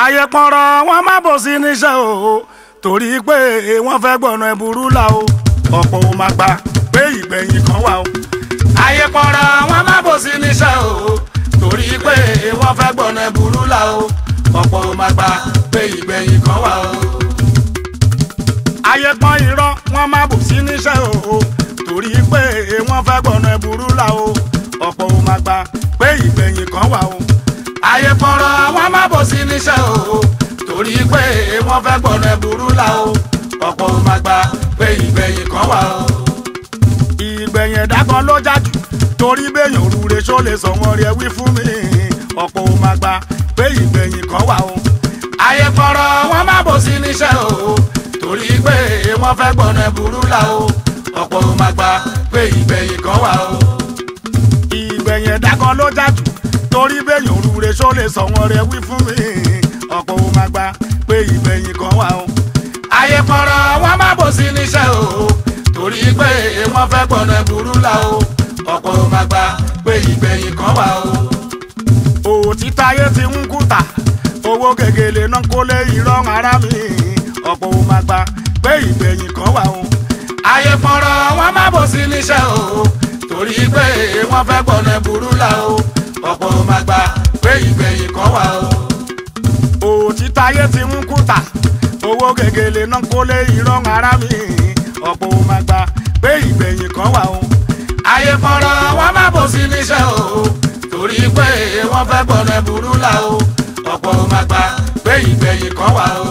ayé pọ̀nrọ̀ wọn má bò sí níṣẹ́ o torí pé wọ́n fẹ́ gbọ̀nà ẹ̀bùrú là o ọ̀pọ̀ ò máa gbà pé ìgbẹ̀yìn kan wà o. ayé pọ̀nrọ̀ wọn má bò sí níṣẹ́ o torí pé wọ́n fẹ́ gbọ̀nà ẹ̀bùrú là o ọ̀pọ̀ ò máa gbà pé ìgbẹ̀yìn kan wà o. ayé pọ́n irọ́ wọn má bò sí níṣẹ́ o torí pé wọ́n fẹ́ gbọ̀nà ẹ̀bùrú là o ọ̀pọ̀ ò máa gbà pé ìgbẹ̀yìn kan wà o ayé pọ̀rọ̀ wọn má bò sí níṣẹ́ o torí pé wọ́n fẹ́ gbọ̀nà ẹ̀bùrú là o ọ̀pọ̀ ò máa gbà pé ìgbẹ̀yìn kan wà o. ìgbẹ̀yìn ẹ̀dá kan ló jájú torí béèyàn òrùre ṣó lè sọ wọn rí ẹ wí fún mi ọ̀pọ̀ ò máa gbà pé ìgbẹ̀yìn kan wà o. ayé pọ̀rọ̀ wọn má bò sí níṣẹ́ o torí pé wọ́n fẹ́ gbọ̀nà ẹ̀bùrú là o ọ̀pọ̀ ò máa gbà pé ìgbẹ̀yìn kan wà o. ìgbẹ̀yìn ẹ̀dá kan ló jájú torí béèyàn òrùre ṣó lè sọ wọn rẹ wí fún mi ọ̀pọ̀ ò máa gbà pé ìgbẹ̀yìn kan wà o. ayé pọ̀rọ̀ wọn má bò sí níṣẹ́ o torí pé wọ́n fẹ́ gbọ̀nà ẹ̀bùrú là o ọ̀pọ̀ ò máa gbà pé ìgbẹ̀yìn kan wà o. òtítọ́ ayé ti ń kùtà owó gègèlè náà kó lé irọ́ ara mi ọ̀pọ̀ ò máa gbà pé ìgbẹ̀yìn kan wà o. ayé pọ̀rọ̀ wọn má bò sí níṣẹ́ o torí pé wọ́n fẹ́ gbọ̀nà ẹ̀bùrú là o ọ̀pọ̀ ò máa gbà pé ìgbẹ̀yìn kan wà o. òtítọ́ ayé ti ń kùtà owó gègèlè náà kó lé irọ́ ara mi ọ̀pọ̀ ò máa gbà pé ìgbẹ̀yìn kan wà o. ayé pọ̀rọ̀ wọn má bò sí níṣẹ́ o torí pé wọ́n fẹ́ gbọ̀nà ẹ̀bùrú là o ọ̀pọ̀ ò máa gbà pé ìgbẹ̀yìn kan wà o.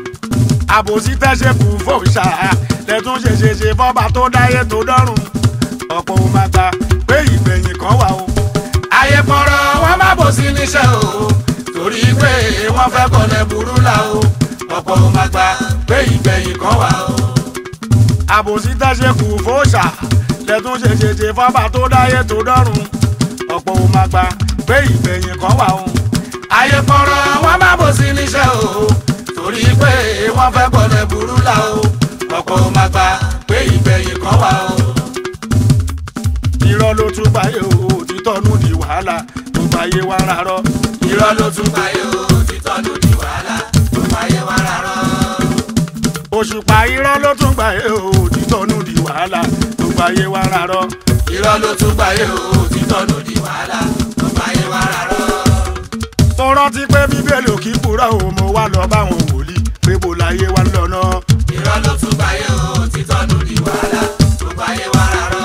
àbòsí tẹ́sẹ̀ kù fòṣà lẹ́tún ṣe ṣe ṣe fọ́ba tó dáyé tó dọ́rùn ọ̀pọ̀ ò máa gbà pé ìgbẹ̀yìn kan wà o ayé pọ̀rọ̀ wọn má bò sí níṣẹ́ o torí pé wọ́n fẹ́ kọ̀nà burú là o ọ̀pọ̀ ò máa gbà pé ìgbẹ̀yìn kan wà o. àbòsí tẹ́sẹ̀ kù fòṣà lẹ́tún ṣe ṣe ṣe fọ́ba tó dáyé tó dọ́rùn ọ̀pọ̀ ò máa gbà pé ìgbẹ̀yìn kan wà o. ayé pọ̀rọ̀ wọn má bò sí níṣẹ́ o torí pé wọ́n fẹ́ kọ̀nà burú là o ọ̀pọ̀ ò máa gbà pé ìgbẹ̀yìn kan wà o. irọ́ ló tún báyé o títọ́nù di wàhálà tó báyé wá rárọ́. irọ́ ló tún báyé o títọ́nù di wàhálà tó báyé wá rárọ́. òṣùpá irọ́ ló tún báyé o títọ́nù di wàhálà tó báyé wá rárọ́. irọ́ ló tún báyé o títọ́nù di wàhálà tó báyé wá rárọ́. mo rántí pé bíbélì ò kí kúrò o mo wá lọ báwọn wòlíì pé bó láyé wá ń lọ náà. irọ́ ló tún báyé o títọ́nù di wàhálà tó báyé wá rárọ́.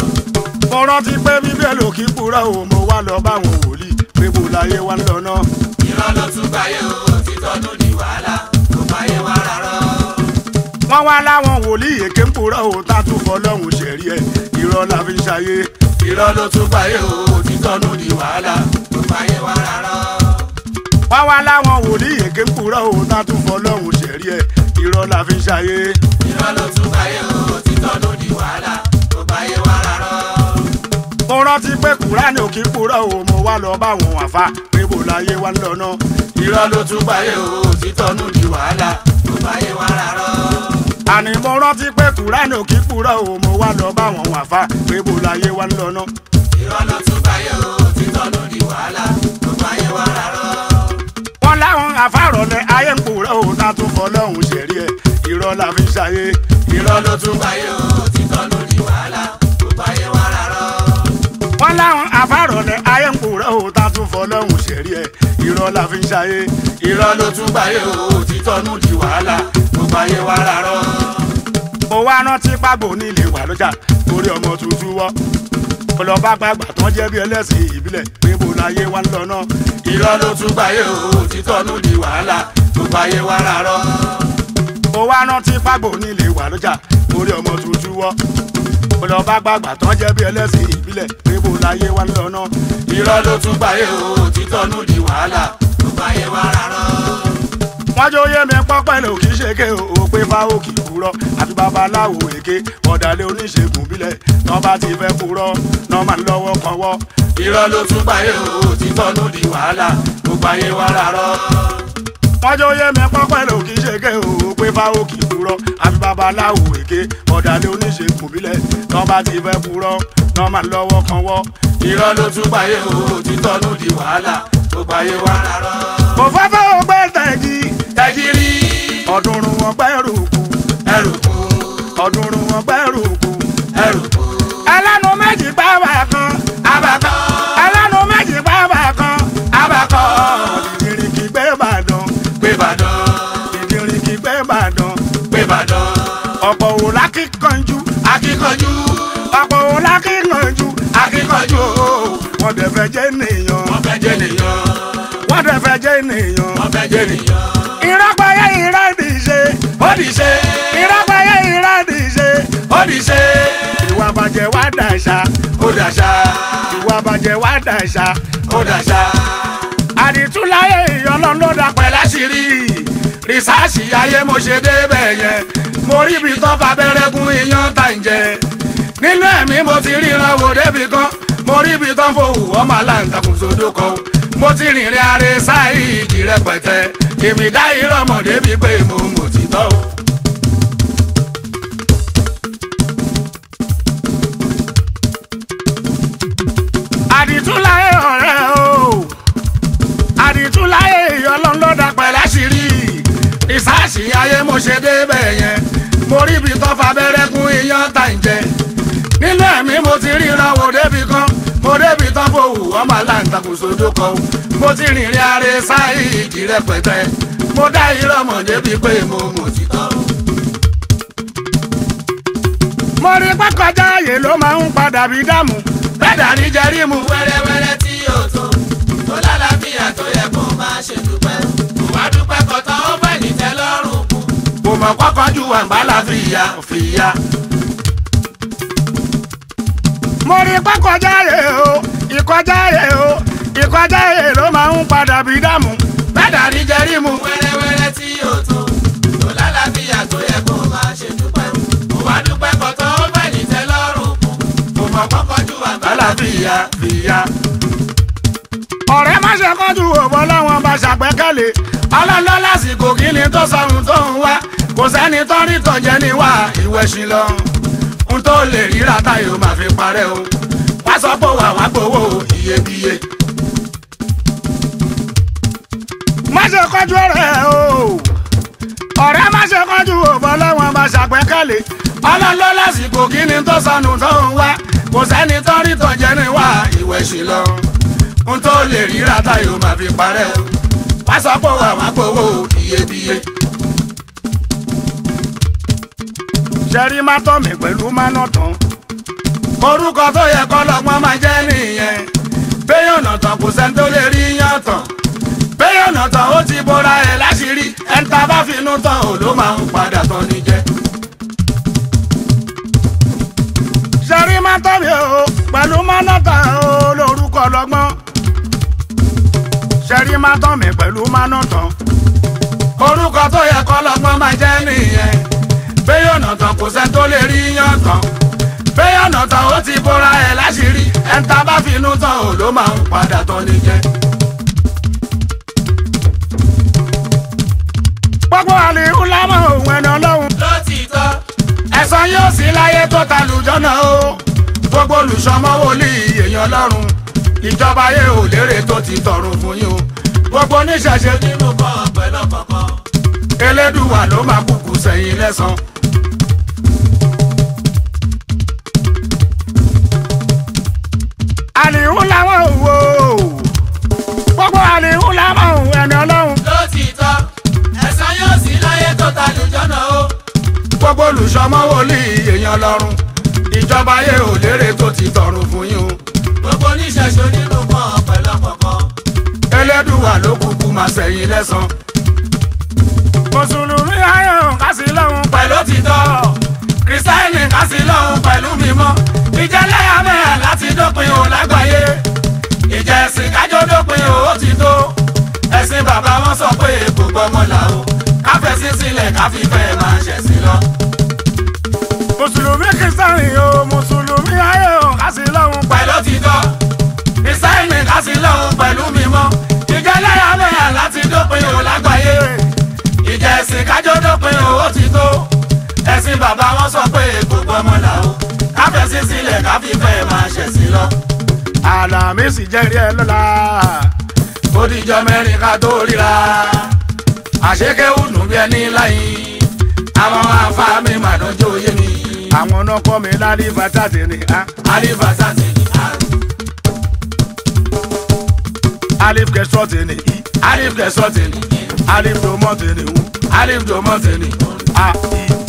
mo rántí pé bíbélì ò kí kúrò o mo wá lọ báwọn wòlíì pé bó láyé wá ń lọ náà. irọ́ ló tún báyé o títọ́nù di wàhálà tó báyé wá rárọ́. wọ́n wá láwọn wòlíì èké ń kúrò o tá tún fọlọ́hún ṣẹ̀rí ẹ̀ irọ́ la fi ń ṣayé. irọ́ ló tún báyé o títọ́nù di wàhálà tó báyé wá rárọ́. wọ́n wá láwọn wòlíì èké ń kúrò o tá tún fọlọ́hún ṣẹ̀rí ẹ̀ irọ́ la fi ń ṣayé. irọ́ ló tún báyé o títọ́nù di wàhálà tó báyé wá rárọ́. mo rántí pé kúránì ò kí kúrò o mo wá lọ báwọn àfa pé bó láyé wá ń lọ náà. irọ́ ló tún báyé o títọ́nù di wàhálà tó báyé wá rárọ́. àní mo rántí pé kúránì ò kí kúrò o mo wá lọ báwọn àfa pé bó láyé wá ń lọ náà. irọ́ ló tún báyé o títọ́nù di wàhálà tó báyé wá rárọ́. wọ́n láwọn àfàrọ̀lẹ̀ ayé ń kúrò o tá tún fọlọ́hún ṣẹ̀rí ẹ̀ irọ́ la fi ń ṣayé. irọ́ ló tún báyé o títọ́nù di wàhálà tó báyé wá rárọ́. wọ́n láwọn àfàrọ̀lẹ̀ ayé ń kúrò o tá tún fọlọ́hún ṣẹ̀rí ẹ̀ irọ́ la fi ń ṣayé. irọ́ ló tún báyé o títọ́nù di wàhálà tó báyé wá rárọ́. mo wá rántí pàgbò nílé wà lọ́jà torí ọmọ tuntun wọ́ ọlọ́ba gbàgbà tán jẹ́ bí ẹlẹ́sìn ìbílẹ̀ pé bó láyé wá ń lọ náà. irọ́ ló tún báyé o títọ́nù di wàhálà tó báyé wá rárọ́. mo wá rántí pàgbò nílé wà lọ́jà torí ọmọ tuntun wọ́ ọlọ́ba gbàgbà tán jẹ́ bí ẹlẹ́sìn ìbílẹ̀ pé bó láyé wá ń lọ náà. irọ́ ló tún báyé o títọ́nù di wàhálà tó báyé wá rárọ́. wọ́n jó yé mi pọ́pẹ́ lò kì í ṣe ké o pé fáwọn kì í kúrọ́ àti babaláwo èké ọ̀dàlẹ̀ oníṣègùn bílẹ̀ tán bá ti fẹ́ kúrọ́ náà máa ń lọ́wọ́ kan wọ́. irọ́ ló tún báyé o títọ́nù di wàhálà tó báyé wá rárọ́. wọ́n jó yé mi pọ́pẹ́ lò kì í ṣe ké o pé fáwọn kì í kúrọ́ àti babaláwo èké ọ̀dàlẹ̀ oníṣègùn bílẹ̀ tán bá ti fẹ́ kúrọ́ náà máa ń lọ́wọ́ kan wọ́. irọ́ ló tún báyé o títọ́nù di wàhálà tó báyé wá rárọ́. kò fẹ́ fẹ́ o gbé tẹ̀ Ìbàdàn. ọ̀pọ̀ ò lákìkanjú Akíkanjú, ọ̀pọ̀ ò lákìkanjú akíkanjú, wọ́n dẹ̀ fẹ́ jẹ́ ènìyàn wọ́n fẹ́ jẹ́ nìyàn, wọ́n dẹ̀ fẹ́ jẹ́ ènìyàn. wọ́n fẹ́ jẹ́ nìyàn. ìrọ́pẹ́yẹ ìrẹ́dì ṣe Ó di ṣe, ìrọ́pẹ́yẹ ìrẹ́dì ṣe ó di ṣe, ìwà bàjẹ́ wá dàṣà ó dàṣà, ìwà bàjẹ́ wá dàṣà ó dàṣà. àdìtúláyé ìyọlọ́n ló dà pẹ́ láṣìírí Rìsáàsì ayé mo ṣe débẹ̀ yẹn, mo rí ibi tán fabẹ́rẹ́ gún iyán tá ń jẹ. Nínú ẹ̀mí mo ti ríran wò débi kan, mo rí ibi tán fòwú ọmọ aláǹtakùn sódò kan. Mo ti rìnrìn àrè sáìdì rẹpẹtẹ, èmi dá ìrọ̀mọ̀ débi pé mo mọ̀ títọ́ o. àdìtúláyé ọ̀rẹ́ o àdìtúláyé ìyọlọ́n ló dà pẹ́ láṣìírí Rìsáàsì ayé mo ṣe débẹ̀ yẹn, mo rí ibi tán fabẹ́rẹ́ gún iyán tá ń jẹ. Nínú ẹ̀mí mo ti ríran wò débi kan, mo débi tán fòwú ọmọ aláǹtakùn sódò kan. Mo ti rìnrìn àrè sáìdì rẹpẹtẹ, mo dá ìrọ̀mọ̀ débi pé mo mọ̀ títọ́ o. mo rí pé kọjá ààyè ló máa ń padà bí dààmú bẹ́ẹ̀dà ní jẹ́rí mu. wẹ́rẹ́wẹ́rẹ́ tí yóò tó tó lálàáfíà tó yẹ kó máa ṣe dúpẹ́. wà á dúpẹ́ kọ̀tàn ó fẹ́ ní tẹ́lọ́rùn kù. kò mọ̀ kọ́kọ́ ju àgbàlá fìyà fìyà. mo rí pé kọjá ààyè o ìkọjá ààyè o ìkọjá ààyè ló máa ń padà bí dààmú bẹ́ẹ̀dà ní jẹ́rí mu. wẹ́rẹ́wẹ́rẹ́ tí yóò tó tó lálàáfíà tó yẹ kó máa ṣe dúpẹ́. wà á dúpẹ́ kọ̀tàn ó fẹ́ ní tẹ́lọ́rùn kù. kò mọ̀ kọ́kọ́ ju àgbàlá fìyà fìyà. ọ̀rẹ́ má ṣe kánjú òbọ̀ láwọn bá ṣàgbẹ́kẹ̀lé ọlọ́lọ́ lásìkò kí ni tó sọ̀rùn tó ń wá kò sẹ́ni tó rí tọ̀jẹ́ ní wá ìwẹ̀ sí lọ. n tó lè ríra táyọ̀ máa fi parẹ́ o. wá sọ pé wà wá gbowó iyebíye. má ṣe kánjú ọ̀rẹ́ o ọ̀rẹ́ má ṣe kánjú òbọ̀ láwọn bá ṣàgbẹ́kẹ̀lé ọlọ́lọ́ lásìkò kí ni tó sọnù tó ń wá kò sẹ́ni tó rí tọ̀jẹ́ ní wá ìwẹ̀ sí lọ. n tó lè ríra táyọ̀ máa fi parẹ́ o. wá sọ pé wà wá gbowó iyebíye. ṣẹ́rí má tọ́ mi pẹ̀lú má nà tán orúkọ tó yẹ kọ́ lọ́gbọ́n máa jẹ́ nìyẹn béèyàn nà tán kò sẹ́ni tó lè rí yàn tán béèyàn nà tán ó ti bora ẹ̀ láṣìírí ẹ̀ńtà bá finú tán ò ló máa ń padà tán ní jẹ́. ṣẹ́rí má tọ́ mi o pẹ̀lú má nà tán o lórúkọ lọ́gbọ́n ṣẹ́rí má tọ́ mi pẹ̀lú má nà tán orúkọ tó yẹ kọ́ lọ́gbọ́n máa jẹ́ nìyẹn béèyàn nà tán kò sẹ́ni tó lè rí yàn tán béèyàn nà tán ó ti bora ẹ̀ láṣìírí ẹ̀ńtà bá finú tán ò ló máa ń padà tán ní jẹ́. gbogbo àlìhù lámọ̀ òun ẹni ọlọ́run lótìtọ́ ẹ̀san yóò sí láyé tó ta lùjọ́nà o gbogbo olùsọmọ wòlíì èèyàn lọ́rùn ìjọba ayé ò lérè tó ti tọrùn fún yín o gbogbo oníṣẹ̀ṣe nínú kọ́ pẹ̀lú kọ̀ọ̀kan. elédùwà ló máa kúkú sẹ́yìn lẹ́san. àlìhù lámọ̀ òwò gbogbo àlìhù lámọ̀ òun ẹni ọlọ́run lótìtọ́ ẹ̀san yóò sí láyé tó ta lùjọ́nà o. gbogbo olùsọmọ wòlíì èèyàn lọ́rùn ìjọba ayé ò lérè tó ti tọrùn fún yín o gbogbo oníṣẹ̀ṣe nínú kọ́ pẹ̀lú kọ̀ọ̀kan. elédùwà ló kúkú máa sẹ́yìn lẹ́san. mùsùlùmí ayọ̀ kásì lọ́hùn pẹ̀lú òtítọ́ kìrìsìtáìnì kásì lọ́hùn pẹ̀lú mímọ́ ìjẹ́lẹ́yàmẹ̀yà láti dópin o lágbàáyé ìjẹ́ ẹ̀sìn kájọ́ dópin o ó ti tó ẹ̀sìn bàbá wọn sọ pé gbogbo ọmọ là o káfẹ́sí sílẹ̀ káfífẹ́ máa ṣẹ̀sìn lọ. mùsùlùmí kìrìsìtánì o mùsùlùmí ayọ̀ kásì lọ́hùn pẹ̀lú òtítọ́ kìrìsìtáìnì kásì lọ́hùn pẹ̀lú mímọ́ ìjẹ́lẹ́yàmẹ̀yà láti dópin o lágbàáyé ìjẹ́ ẹ̀sìn kájọ́ dópin o ó ti tó ẹ̀sìn bàbá wọn sọ pé gbogbo ọmọ là o káfẹ́sí sílẹ̀ káfífẹ́ máa ṣẹ̀sìn lọ. àlàmísì jẹ́rìí ẹ lọ́la ó dijọ́ mẹ́rin ká tó ríra àṣekéwù nù bí ẹni láyé àwọn afáàmì màdánjọ́ yé mi àwọn náà kọ́ mi lárí bàtà tèmi á alifasa ti ní a alif kẹsọ́ tèmi í alif kẹsọ́ ti ní alif domọ́ tèmi wú alif jọmọ́ ti ní a i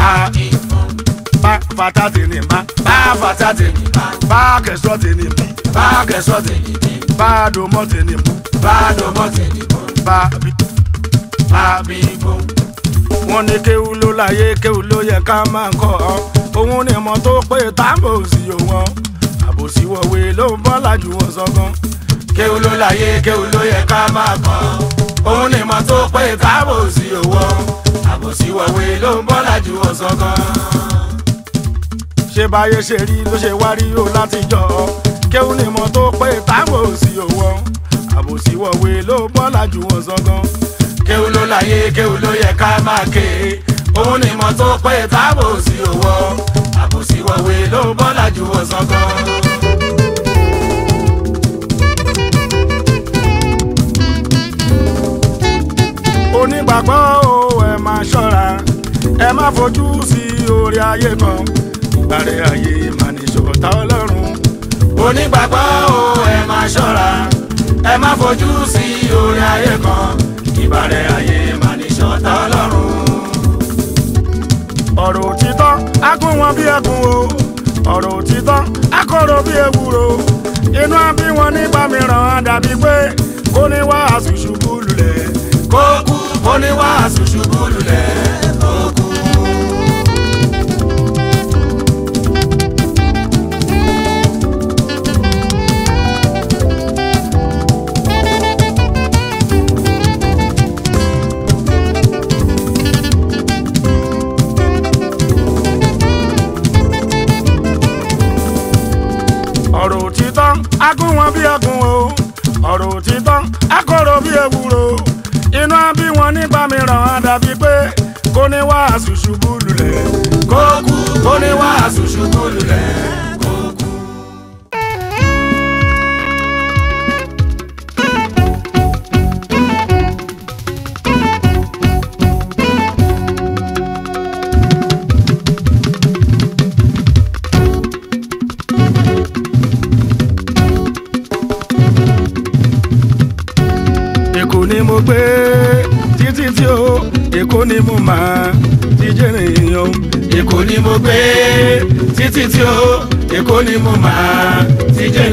a ìfún bá fata tèmi bá bá fata tèmi bá bá kẹsọ́ tèmi bí bá kẹsọ́ tèmi bí bá domọ́ tèmi mú bá dọmọ tèmi bọ́ bá bí. bá bí bọ́ wọ́n ní kéwú ló láyé kéwú ló yẹ ká máa kọ́ ọ òun ni mo tó pé táàbò sí òun àbòsí wọ̀wé ló ń bọ́ lájú wọn sọ́gán. kéwù ló láyé kéwù ló yẹ ká máa kọ́ òun ni mo tó pé káàbò sí owó àbòsí wọ̀wé ló ń bọ́ lájú ọ̀sán gan. ṣé báyé ṣe rí ló ṣe wá rí o láti jọ ọ kéwú ni mo tó pé táàbò sí òun àbòsí wọ̀wé ló ń bọ́ lájú wọn sọ́gán. kéwù ló láyé kéwù ló yẹ ká máa ké òun ni mo tó pé káàbò sí owó àbòsí wọ̀wé ló ń bọ́ lájú ọ̀sán gan. onígbàgbọ́ o ẹ máa ṣọ́ra ẹ má fojú sí orí ayé kan ìgbàre ayé mà ní ṣọ̀tá ọlọ́run. onígbàgbọ́ o ẹ máa ṣọ́ra ẹ má fojú sí orí ayé kan ìbàrẹ̀ ayé mà ní ṣọ̀tá ọlọ́run. ọ̀rọ̀ òtítọ́ á kún wọn bí ẹkùn o ọ̀rọ̀ òtítọ́ á kọ̀rọ̀ bí ewúro inú á bí wọn nígbà mìíràn á dàbí pé kó ní wàásù ṣubú lulẹ̀ kó kú kó ní wàásù ṣubú lulẹ̀ kó kú. ọ̀rọ̀ òtítọ́ á kún wọn bí ẹkùn o ọ̀rọ̀ òtítọ́ á kọ̀rọ̀ bí ewúro inú á bí wọn nígbà mìíràn á dàbí pé kó ní wàásù ṣubú lulẹ̀ kó kú kó ní wàásù ṣubú lulẹ̀ kó kú. èkó ni mo gbé títí tí o èkó ni mo máa ti jẹ́ èèyàn èkó ni mo gbé títí tí ó èkó ni mo máa ti jẹ́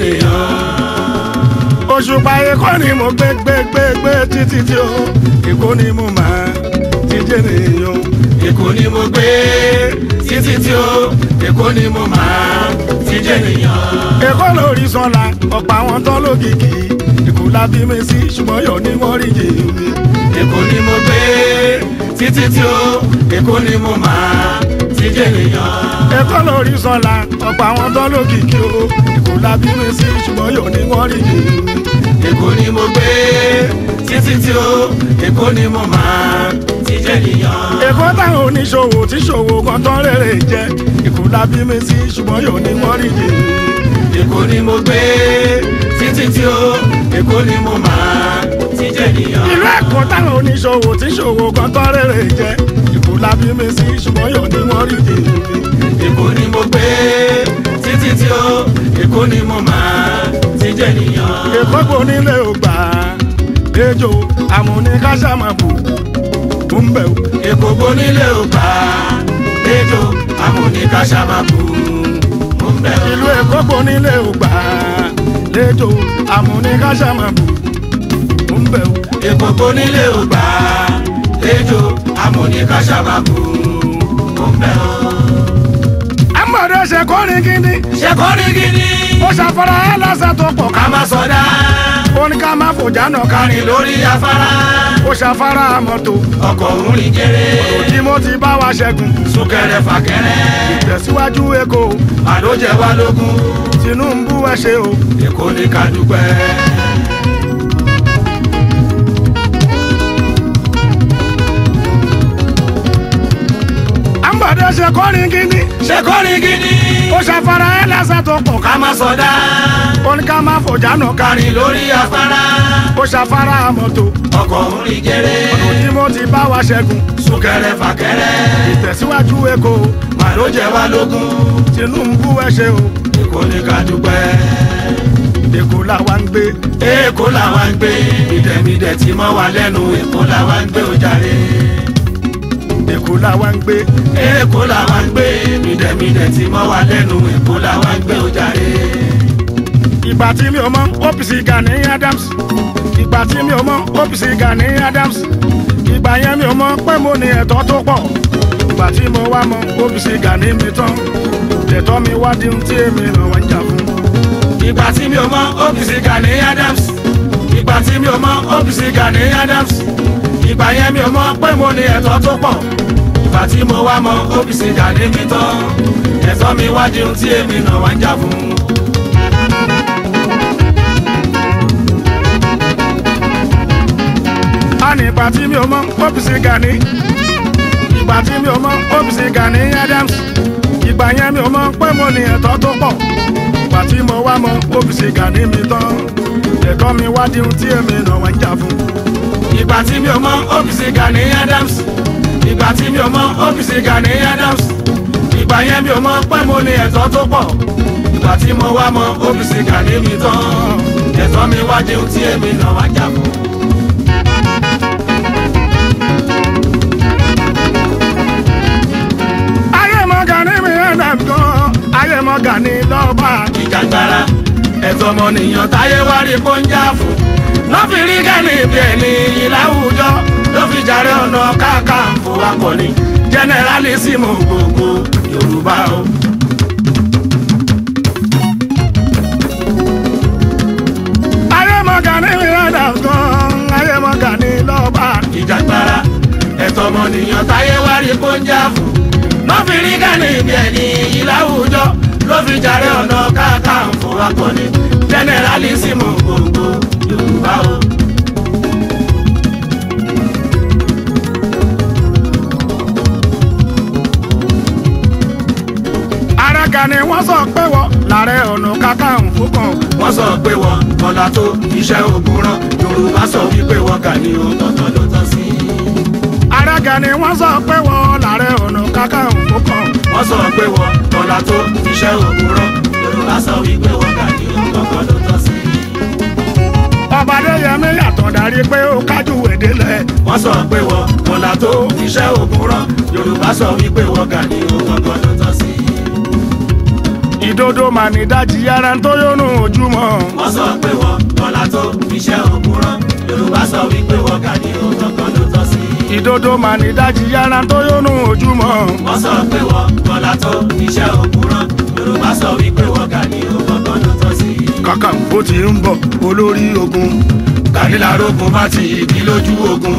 nìyàn. òṣùpá èkó ni mo gbé gbé gbé gbé títí tí o èkó ni mo máa ti jẹ́ èèyàn èkó ni mo gbé títí tí ó èkó ni mo máa ti jẹ́ nìyàn. èkó lórí sọ́la ọ̀pọ̀ àwọn tán lókìkí èkó la bí mi sí ṣùgbọ́n yọ̀ ní wọ́n rí yìí mi. èkó ni mo gbé títí tí ó èkó ni mo máa ti jẹ́ nìyàn. èkó lórí sọ́la ọ̀pọ̀ àwọn tán lókìkí o èkó la bí mi sí ṣùgbọ́n yọ̀ ní wọ́n rí yìí mi. èkó ni mo gbé títí tí ó èkó ni mo máa ti jẹ́ nìyàn. èkó táwọn oníṣòwò tí ṣòwò kan tán rèrè jẹ èkó la bí mi sí ṣùgbọ́n yóò ní wọ́n rí yìí. èkó ni mo gbé títí tí ó èkó ni mo máa ti jẹ́ nìyàn. ìlú èkó táwọn oníṣòwò tí ṣòwò kan tán rèrè jẹ èkó la bí mi sí ṣùgbọ́n yóò ní wọ́n rí yìí. èkó ni mo gbé títí tí ó èkó ni mo máa ti jẹ́ nìyàn. èkó kò nílé ògbà ejò àmúnikáṣàmàbù ń bẹ̀ wò. èkó gbónílé ò gbà ejò amúnikàṣàmàkù mo ń bẹ̀ ìlú èkó kò nílé ògbà ejò àmúnikáṣàmàbù ń bẹ̀ wò. èkó gbónílé ò gbà ejò amúnikàṣàmàkù mo ń bẹ̀ ọ́. àmọ̀dé ṣe kọ́rin gidi ṣé kò ní gidi ó ṣàfara ẹ̀ lásà tó pọ̀ ká ká má sọdá ó ní ká má fòjá náà ká kárin lórí afárá ó ṣàfara mọ́tò ọkọ̀ òun rìn kéré tí mo ti bá wa ṣẹ́gun súnkẹrẹ fàkẹrẹ tẹ̀síwájú èkó àdójẹ wa lógún Tinubu ẹ ṣe o èkó ní ká dúpẹ́. àmọ̀dé ṣe kọ́rin gidi ṣé kò ní gidi ó ṣàfara ẹ̀ lásà tó pọ̀ ká ká má sọdá ó ní ká má fòjá náà ká kárin lórí afárá ó ṣàfara mọ́tò ọkọ̀ òun rìn kéré tí mo ti bá wa ṣẹ́gun súnkẹrẹ fàkẹrẹ tẹ̀síwájú èkó àdójẹ wa lógún Tinubu ẹ ṣe o èkó ní ká dúpẹ́. èkó làwa ń gbé èkó làwa ń gbé ìdẹ̀mídẹ̀ tí mọ́ wa lẹ́nu èkó làwa ń gbé ojàre. èkó làwa ń gbé èkó làwa ń gbé mídẹ̀mídẹ̀ tí mọ́ wa lẹ́nu èkó làwa ń gbé ó jàre. ìgbà tí mi ò mọ OPC Gani Adams ìgbà tí mi ò mọ OPC Gani Adams ìgbà yẹn mi ò mọ pé mo ní ẹ̀tọ́ tó pọ̀ ìgbà tí mo wá mọ OPC Gani mi tán ẹ̀tọ́ mi wá di ohun tí èmi náà wá ń jà fún. ìgbà tí mi ò mọ OPC Gani Adams ìgbà tí mi ò mọ OPC Gani Adams ìgbà yẹn mi ò mọ pé mo ní ẹ̀tọ́ tó pọ̀ ìgbà tí mo wá mọ OPC Gani mi tán ẹ̀tọ́ mi wá di ohun tí èmi náà wá ń jà fún. a ní ìgbà tí mi ò mọ OPC Gani ìgbà tí mi ò mọ OPC Gani Adams ìgbà yẹn mi ò mọ pé mo ní ẹ̀tọ́ tó pọ̀ ìgbà tí mo wá mọ OPC Gani mi tán ẹ̀tọ́ mi wá di ohun tí èmi náà wá ń jà fún. ìgbà tí mi ò mọ OPC Gani Adams ìgbà tí mi ò mọ OPC Gani Adams ìgbà yẹn mi ò mọ pé mo ní ẹ̀tọ́ tó pọ̀ ìgbà tí mo wá mọ OPC Gani mi tán ẹ̀tọ́ mi wá di ohun tí èmi náà wá jà fún. ayé mọ Gani mi Adams gan ayé mọ Gani lọ́ba ìjàgbara ẹ̀tọ́ ọmọnìyàn táyé wá rí kó ń jà fún lọ́ fi rí Gani bí ẹni ìlàwùjọ ló fi jàre ọ̀nà káàkàǹfò akọni jẹnẹrálísìmù gbogbo Yorùbá o. ayé mọ Gani mi Adams gan ayé mọ Gani lọ́ba ìjàgbara ẹ̀tọ́ ọmọnìyàn táyé wá rí kó ń jà fún lọ́ fi rí Gani bí ẹni ìlàwùjọ ló fi jàre ọ̀nà káàkàǹfò akọni jẹnẹrálísìmù gbogbo Yorùbá o. ara Gani wọ́n sọ pé wọ́n làárẹ̀ ọ̀nà kakanfò kan wọ́n sọ pé wọ́n bọ́lá tó iṣẹ́ ogun rán yorùbá sọ wípé wọ́n kà ní òtọ́tọ́ ló tọ́ sí. ara Gani wọ́n sọ pé wọ́n làárẹ̀ ọ̀nà kakanfò kan wọ́n sọ pé wọ́n bọ́lá tó iṣẹ́ ogun rán yorùbá sọ wípé wọ́n kà ní òtọ́tọ́ ló tọ́ sí. ọba Adéyẹmí yàtọ̀ darí pé ó kájú èdèlẹ̀ wọ́n sọ pé wọ́n bọ́lá tó iṣẹ́ ogun rán yorùbá sọ wípé wọ́n kà ní òtọ́tọ́ ló tọ́ sí. ìdodo mà ní dájí ara tó yónú ojúmọ́ wọ́n sọ pé wọ́n bọ́lá tó iṣẹ́ ogun rán yorùbá sọ wípé wọ́n kà ní òtọ́tọ́ ló tọ́ sí. ìdodo mà ní dájí ara tó yónú ojúmọ́ wọ́n sọ pé wọ́n bọ́lá tó iṣẹ́ ogun rán yorùbá sọ wípé wọ́n kà ní òtọ́tọ́ ló tọ́ sí. kakanfò ti ń bọ̀ olórí ogun Gani lárógun má ti ìdí lójú ogun.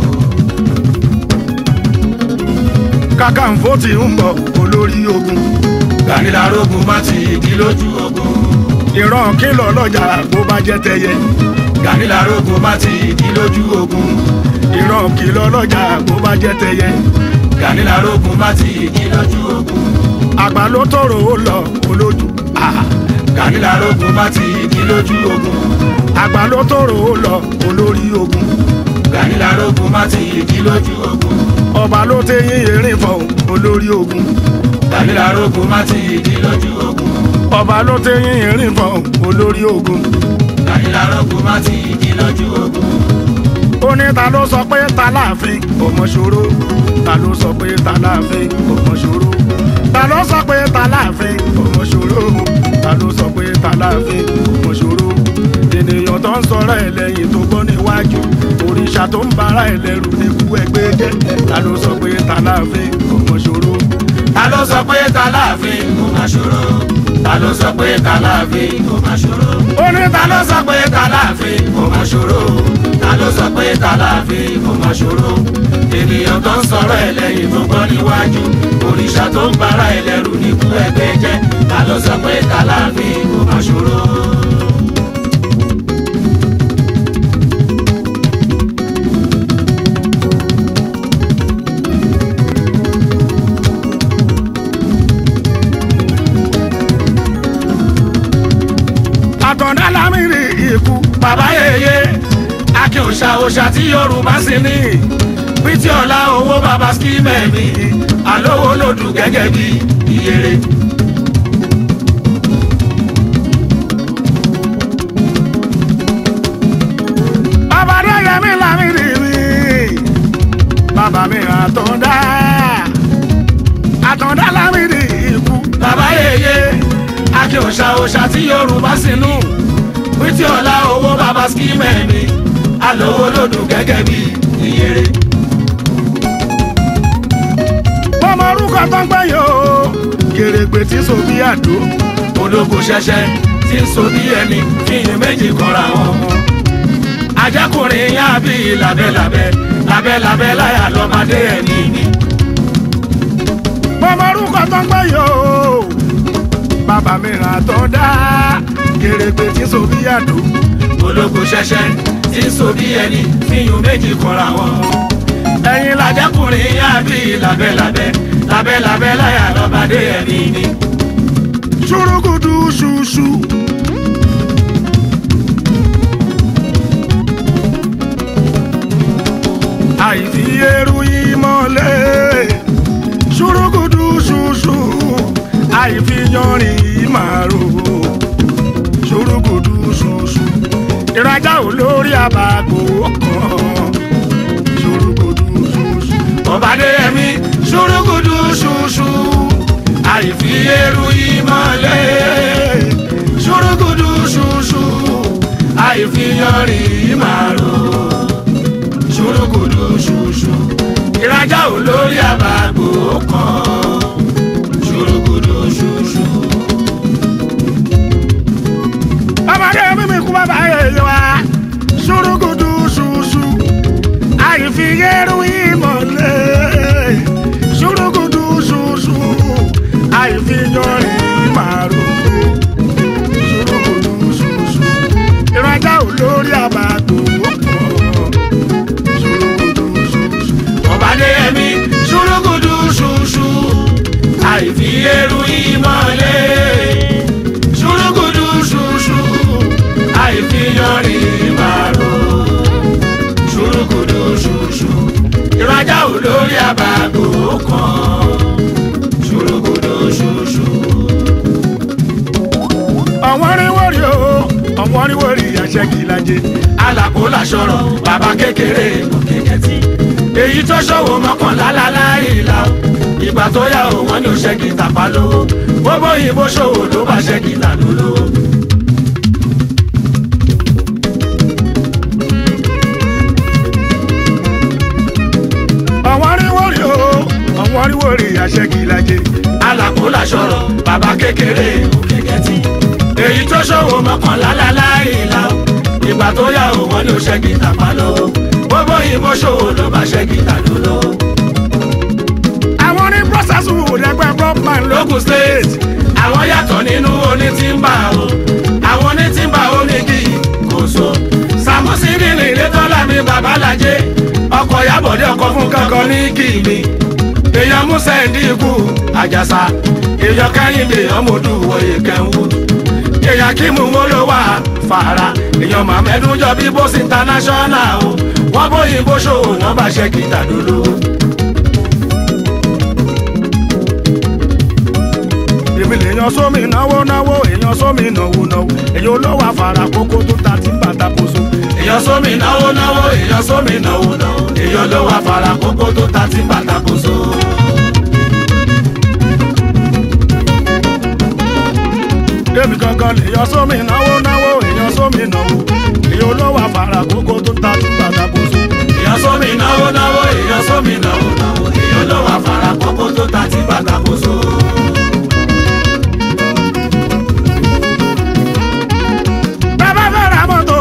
kakanfò ti ń bọ̀ olórí ogun Gani lárógun má ti ìdí lójú ogun. ìran kìlọ̀ lọ́jà bó bá jẹ́ tẹyẹ Gani lárógun má ti ìdí lójú ogun. ìran kìlọ̀ lọ́jà bó bá jẹ́ tẹyẹ Gani lárógun má ti ìdí lójú ogun. àgbà ló tọrọ ó lọ olójú Ah, Gani lárógun má ti ìdí lójú ogun. àgbà ló tọrọ ó lọ olórí ogun Gani lárógun má ti ìdí lójú ogun. ọba ló tẹyìn erin fọ olórí ogun Gani lárógun má ti ìdí lójú ogun. ọba ló tẹyìn erin fọ olórí ogun Gani lárógun má ti ìdí lójú ogun. ó ní ta ló sọ pé ta láàfin ọmọ ṣòro ta ló sọ pé ta láàfin ọmọ ṣòro ta ló sọ pé ta láàfin ọmọ ṣòro ta ló sọ pé ta láàfin ọmọ ṣòro ènìyàn tó ń sọ̀rọ̀ ẹ̀ lẹ́yìn tó gbọ́ níwájú òrìṣà tó ń bara ẹ̀ lẹ́rù ní kú ẹgbẹ́ jẹ́ ta ló sọ pé ta láàfin ọmọ ṣòro Ta ló sọ pé ta láàfin kò má ṣòro? Ta ló sọ pé ta láàfin kò má ṣòro? ó ní ta ta ló ló sọ pé ta láàfin kò má ṣòro ta ló sọ pé ta láàfin kò má ṣòro ènìyàn tó ń sọ̀rọ̀ ẹ̀ lẹ́yìn tó gbọ́ níwájú òrìṣà tó ń bara ẹ̀ lẹ́rù níkú ẹgbẹ́ jẹ́ ta ló sọ pé ta láàfin kò má ṣòro. àtọ̀dá lámìrì ikú bàbá yèyé akin òṣà òṣà tí yorùbá sì ní pítí ọ̀la owó bàbá skimẹ̀ mi àlówó lòdù gẹ́gẹ́ bí ìyèrè. bàbá Adéyẹmí lámìrì mi bàbá mi àtọ̀dá òòṣà tí yorùbá sínú wítí ọ̀la owó bàbá skimẹ̀ mi alówó lòdù gẹ́gẹ́ bí ìyèrè. ọmọ orúkọ tó ń gbẹ yóò kèrègbè tí so bí àdó ológo ṣẹṣẹ tí ń so bí ẹni fíyìn méjì kọra wọn mọ. ajẹkùnrin yá bí labẹ́labẹ́ labẹ́labẹ́ láyà lọ́mọdé ẹni ni. ọmọ orúkọ tó ń gbẹ yóò bàbá mi rà tó dá kèrègbè tí so bí àdó ológo ṣẹṣẹ tí ń so bí ẹni fíyìn méjì kọra wọn mọ. ẹ̀yin lajẹkùnrin yá bí labẹ́labẹ́ labẹ́labẹ́ láyà lọ́mọdé ẹni ni. ṣùrùkùdù ṣùṣù. àìfi eru ìmọ̀lẹ̀ ṣùrùkùdù ṣùṣù àìfi yanrìn ìmàrò ṣùrùkùdù ṣùṣù ìrajà olórí àbàgbò kan ṣùrùkùdù ṣùṣù. ọ̀bádẹ́yẹmí ṣùrùkùdù ṣùṣù àìfi eru ìmọ̀lẹ̀ ṣùrùkùdù ṣùṣù àìfi yanrìn ìmàrò ṣùrùkùdù ṣùṣù ìrajà olórí àbàgbò kan ṣùrùkùdù ṣùṣù. ọmọdé mímí kú bàbá yẹyẹ wa ṣùrùkùdù ṣùṣù àìfi eru ìmọ̀lẹ̀ ṣùrùkùdù ṣùṣù àìfi yanrìn ìmàrò ṣùrùkùdù ṣùṣù ìrajà olórí àbàgbò kan ṣùrùkùdù ṣùṣù. ọ̀bádẹ́yẹmí ṣùrùkùdù ṣùṣù àìfi eru ìmọ̀lẹ̀ ṣùrùkùdù ṣùṣù àìfi yanrìn ìmàrò ṣùrùkùdù ṣùṣù ìrajà olórí àbàgò kan ṣùrùkùdù ṣùṣù. ọ̀wọ́n rí wọ́rí o ọ̀wọ́n rí wọ́rí àṣẹ́gìlájẹ. alàpò làṣọrọ bàbá kékeré kò kékẹ́tì èyí tó ṣòwò mọ́kànlá láláìlá ìgbà tó yá o wọ́n ní o ṣẹ́gi tàpá lówó gbogbo ìbò ṣòwò ló bá ṣẹ́gi tàdó lówó. ọ̀wọ́n rí wọ́rí o ọ̀wọ́n rí wọ́rí àṣẹ́gìlájẹ. alàpò làṣọrọ bàbá kékeré kò kékẹ́tì èyí tó ṣòwò mọ́kànlá láláìlá ìgbà tó yá o wọ́n ní o ṣẹ́gi tàpá lówó gbogbo ìbò ṣòwò ló bá ṣẹ́gi tàdó lówó. àwọn ní process wò lẹ́gbẹ́ brokman lókun lókun state àwọn yàtọ̀ nínú onítìmbà o àwọn onítìmbà onígi kò so samusi rìnrìn létọ́lá mi babalájé ọkọ̀ yàbọ̀dé ọkọ̀ fún kankan ní kìíní èèyàn musa ẹ̀dínkù àjàsà èèyàn kẹ́hìndé ọmọdù wọ̀nyí kẹ́hù èèyàn kímù mọ́lọ́wà fàrà èèyàn màmẹ́dún jọ bí bóṣì international o wọ́n bóyìnbó ṣòwò wọ́n bá ṣe kìtà dúró. èmi lèèyàn sómi náwó náwó èèyàn sómi náwó náwó èyí olówó àfàrà kókó tó ta tí ń bàtà kóso. èèyàn sómi náwó náwó èèyàn sómi náwó náwó èèyàn ló wà fara kókó tó ta tí bàtà kò so. èmi gangan lèèyàn sómi náwó náwó èèyàn sómi náwó èyí olówó àfàrà kókó tó ta tí ń bàtà kóso. èèyàn sómi náwó náwó èèyàn sómi náwó náwó èèyàn ló wà fara kókó tó ta tí bàtà kò so. bàbá fẹ́ ra mọ́tò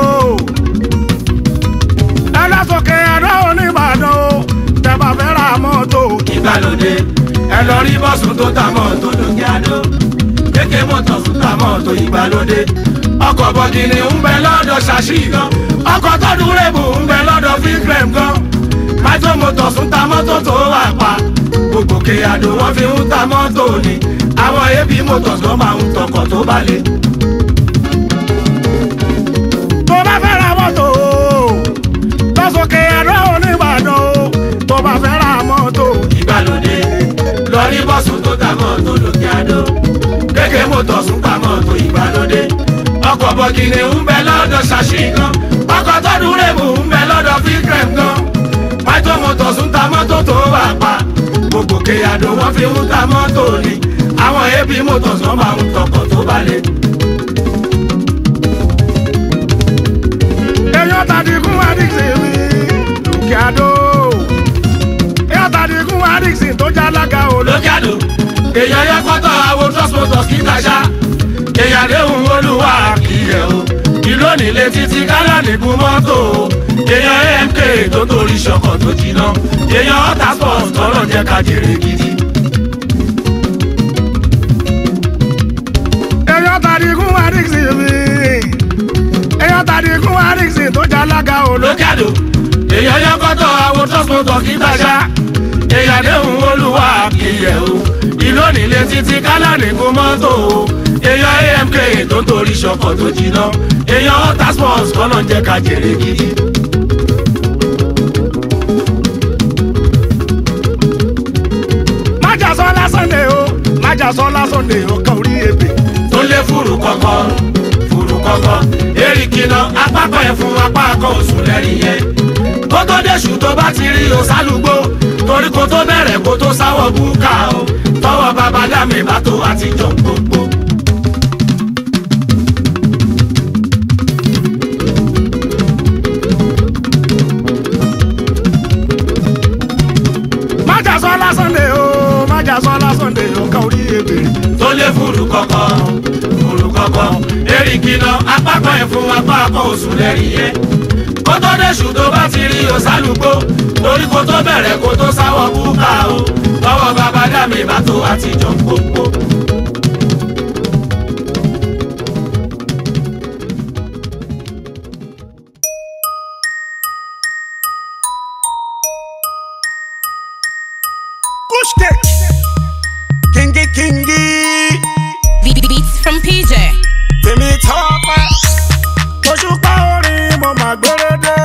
ẹlẹ́sọ̀kẹ́ ẹ̀rọ oníbàdàn o tẹ̀bà fẹ́ ra mọ́tò. ìgbàlódé ẹ lọ rí bọ́sùn tó ta mọ́tò lókè àdó kéèké mọ́tò tún ta mọ́tò ìgbàlódé ọkọ̀ bọ̀gìnì ń bẹ lọ́dọ̀ ṣàṣì gan ọkọ̀ tọ́dún rèbù ń bẹ lọ́dọ̀ fíkrẹ̀m gan mátò mọ́tò tún ta mọ́tò tó wà pa gbogbo kéyàdó wọ́n fi ń ta mọ́tò ni àwọn ebi mọ́tò tó máa ń tọkọ̀ tó balẹ̀. tó bá fẹ́ ra mọ́tò lọ́sọ̀kẹ́ ẹ̀rọ oníbàdàn o tó bá fẹ́ ra mọ́tò. ìgbàlódé lọ rí bọ́sùn tó ta mọ́tò lókè àdó kéèké mọ́tò sún ta mọ́tò ìgbàlódé ọkọ̀ bọ̀gìnì ń bẹ lọ́dọ̀ ṣàṣì gan ọkọ̀ tọ́dún rèbù ń bẹ lọ́dọ̀ fíkrẹ̀m gan mọ́tò mọ́tò sún ta mọ́tò tó wà pa gbogbo kéyàdó wọ́n fi ń ta mọ́tò ni àwọn ebi motors wọn máa ń tọkọ̀ tó balẹ̀. èèyàn tàdínkùn adixi mi lókè àdó èèyàn tàdínkùn adixi tó já lága ò ló. lókè àdó èèyàn yẹ kọ́tọ̀ àwọn trust motors kí tàṣà èèyàn léhùn olúwa kìíyẹ o ìlú onílé títí kálá nìkún mọ́tò o èèyàn amk tó torí ṣọkọ̀ tó jiná èèyàn ọ̀tá sports tọ́lọ̀ jẹ́ ká jèrè gidi. èèyàn tàdínkùn adixi mi èèyàn tàdínkùn adixi tó já lága ò ló. lókè àdó èèyàn yẹ kọ́tọ̀ àwọn trust motors kí tàṣà èèyàn léhùn olúwa kìíyẹ o ìlú onílé títí kálá nìkún mọ́tò o èèyàn amk tó torí ṣọkọ̀ tó jiná èèyàn ọ̀tá sports tọ́lọ̀ jẹ́ ká jèrè gidi. májà sọ lásán lè o májà sọ lásán lè o kan orí ebè. tó lé fúru kọ̀kọ́ fúru kọ̀kọ́ erikina apákọ̀ yẹn fún apákọ̀ oṣù lẹ́rìn yẹn kó tó déṣù tó bá ti rí o sálùgbó torí kó tó bẹ̀rẹ̀ kó tó sáwọ́ búkà o tọwọ́ bàbá dàmí bá tó àtijọ́ gbogbo. májà sọ lásán lè o májà sọ lásán lè o kan orí ebè. tó lé fúru kọ̀kọ́ fúru kọ̀kọ́ erikina apákọ̀ yẹn fún apákọ̀ oṣù lẹ́rìn yẹn kó tó déṣù tó bá ti rí o sálùgbó torí kó tó bẹ̀rẹ̀ kó tó sáwọ́ búkà o tọwọ́ bàbá dàmí bá tó àtijọ́ gbogbo. kúṣkè kíngí kíngí Be- be- Beats from PJ. tèmi tọ́pẹ́ òṣùpá orin mo máa gbérédé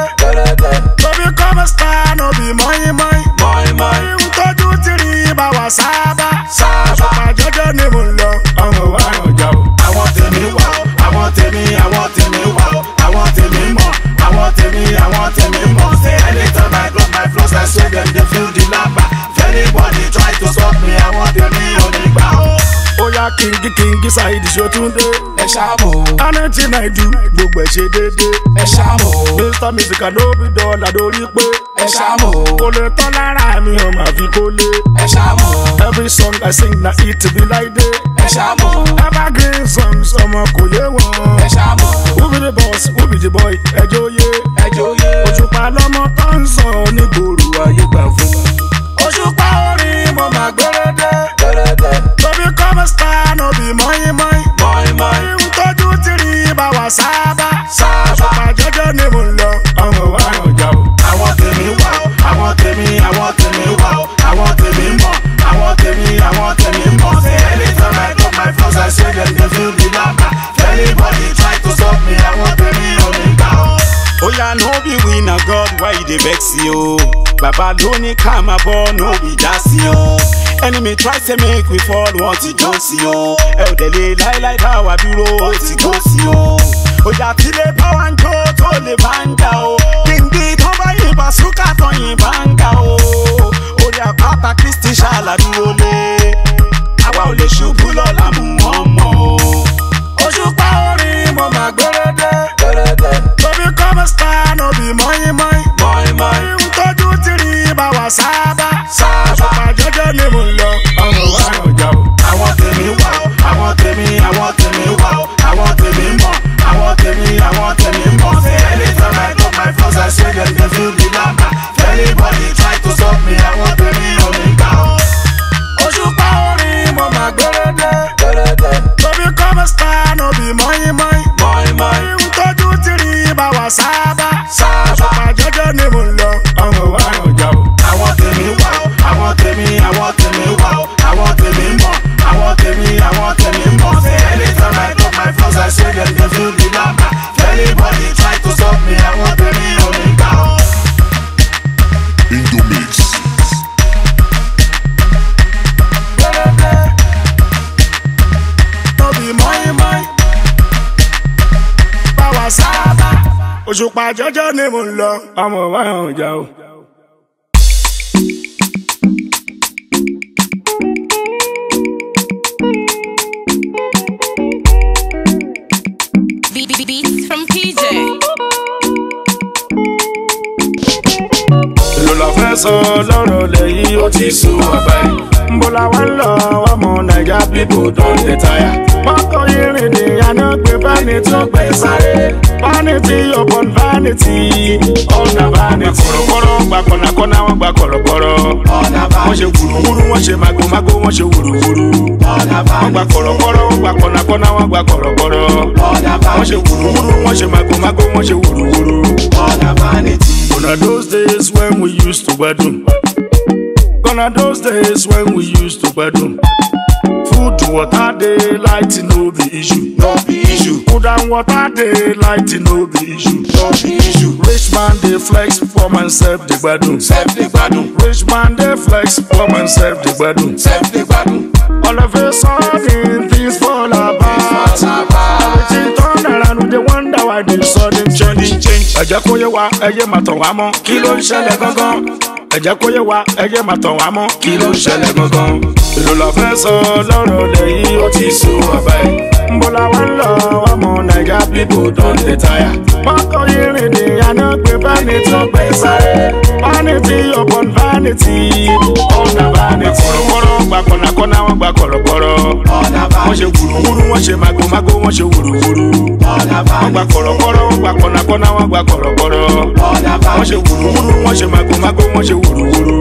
tóbi kọ́mọ star no be mọ́yìn mọ́yìn mọ́yìn ń tọ́jú tìrì bá wà sábà òṣùpá jọjọ ni mo ń lọ ọmọ wa ọjà o. àwọn tèmi wà ó àwọn tèmi àwọn tèmi wà ó àwọn tèmi mọ̀ àwọn tèmi àwọn tèmi mọ̀ say anytime I drop my flows I say dem dey feel the lamba if anybody try to stop me àwọn tèmi ò ní gbà ó. ó yá kíngí kíngí ṣáìdì ṣòtúndé ẹ ṣáàmù anything I do gbogbo ẹ̀ ṣe déédéé. ẹ ṣáàmù mr musical ló bí dọ́là lórí pé ẹ ṣáàmù kò lè tán lára mi ò máa fi kó lé. ẹ ṣáàmù every song I sing na it be like day. ẹ ṣáàmù evergreen songs ọmọ kò yé wọn. ẹ ṣáàmù who be the boss who be the boy ẹjọ́ yé. ẹ jóye. òṣùpá lọ́mọ tó ń sọ nígboro ayé gbà fún. òṣùpá orin mo máa gbérédé. tóbi kọ́mọ star no be mọ́yìn mọ́yìn. mọ́ìn mọ́ìn ń tọ́jú tìrì bá wà sábà. sábà. òṣùpá jọjọ ni mo ń lọ ọmọ wa ọjà o. àwọn tèmi wà ó àwọn tèmi àwọn tèmi wà ó àwọn tèmi mọ̀ àwọn tèmi àwọn tèmi mọ̀ say anytime I drop my flows I say dem dey feel the lamba if anybody try to stop me àwọn tèmi ò ní gbà ó. oya no be we na god why you dey vex yo baba ló ní ká máa bọ́ no be jásí o enemy try say make we fall wọ́n ti jó sí o ẹ ò délé láíláí dá wa dúró ó ti jó sí o ojà tí lè bá wa ń jó tó lè bá ń jà o gbìngbì tán bá yìnbọn súkà tán yìnbọn ń ga o orí àpáta kristi ṣàlàdúró lé àwa ò lè ṣubú lọ́la mú wọn mọ́ o. òṣùpá orin mo máa gbérédé. tóbi kọ́mọ star no be mọ́yìn mọ́yìn. mọ́ìn mọ́ìn ń tọ́jú tìrì bá wà sábà. sábà. òṣùpá jọjọ ni mo ń lọ ọmọ wa ọjà o. àwọn tèmi wà ó àwọn tèmi àwọn tèmi wà ó àwọn tèmi mọ̀ àwọn tèmi àwọn tèmi mọ̀ say anytime I drop my flows I say dem dey feel the lamba if anybody try to stop me àwọn tèmi ò ní gbà ó. òṣùpá orin mo máa gbérédé. tóbi kọ́mọ star no be mọ́yìn mọ́yìn. mọ́ìn mọ́ìn ń tọ́jú tìrì bá wà sábà. sábà. òṣùpá jọjọ ni mo ń lọ ọmọ wa ọjà o. àwọn tèmi wà ó àwọn tèmi àwọn tèmi wà ó àwọn tèmi mọ̀ àwọn tèmi àwọn tèmi mọ̀ say anytime I drop my flows I say dem dey feel the lamba if anybody try to stop me àwọn tèmi ò ní gbà ó. Indomix. no be mọ́yìn mọ́yìn. bá wà sábà. òṣùpá jọjọ ni mo ń lọ ọmọ wa ọjà o. fẹ́ sọ lọ́rọ̀ lẹ́yìn ó ti sùn ọ̀bẹ. Nbola wa ń lọ ọmọ Naija people don dey tire. Mọ́tò irin ni àná gbé báni tó gbé sáré. Vanity upon vanity, ọ̀nà vanity. Kọ̀rọ̀kọ̀rọ̀ gba kọ̀nàkọ̀nà wọn gba kọ̀rọ̀kọ̀rọ̀. Wọ́n ṣe wùrùwùrù, wọ́n ṣe màgòmágó, wọ́n ṣe wùrùwùrù. Wọ́n gba kọ̀rọ̀kọ̀rọ̀, wọ́n gba kọ̀nàkọ̀nà wọn gba kọ̀rọ̀kọ̀rọ̀. Wọ́n ṣe wùrùwùrù, wọ́n ṣe màgòmágó, wọ́n ṣe wùrùwùrù. Gonna those days when we used to gbadun. Gonna those days when we used to gbadun. Food, water, dey light no be issue. No be issue, Food and water, dey light no be issue. no be issue. Rich man dey flex, poor man self dey gbadun. Self dey gbadun, Rich man dey flex, poor man self dey gbadun. self dey gbadun. All of a sudden things fall apart. Everything turn around, we dey wonder why the sudden change. Ẹ jẹ́ kó yé wa, ẹ yé máa tàn wá mọ́. Kí ló ń ṣẹlẹ̀ gangan? Ẹ jẹ́ kó yé wa, ẹ yé máa tàn wá mọ́. Kí ló ń ṣẹlẹ̀ gangan? Èló la fẹ́ sọ lọ́rọ̀ lẹ́yìn ó ti sùn ọ̀bẹ. Nbola wa ń lọ ọmọ Naija people don dey tire. Mọ́tò irin ni àná gbé báni tó gbé sáré. Vanity upon vanity, ọ̀nà vanity. Kọ̀rọ̀kọ̀rọ̀ gba kọ̀nàkọ̀nà wọn gba kọ̀rọ̀kọ̀rọ̀. Wọ́n ṣe wùrùwùrù, wọ́n ṣe màgòmágó, wọ́n ṣe wùrùwùrù. Wọ́n gba kọ̀rọ̀kọ̀rọ̀, wọ́n gba kọ̀nàkọ̀nà wọn gba kọ̀rọ̀kọ̀rọ̀. Wọ́n ṣe wùrùwùrù, wọ́n ṣe màgòmágó, wọ́n ṣe wùrùwùrù.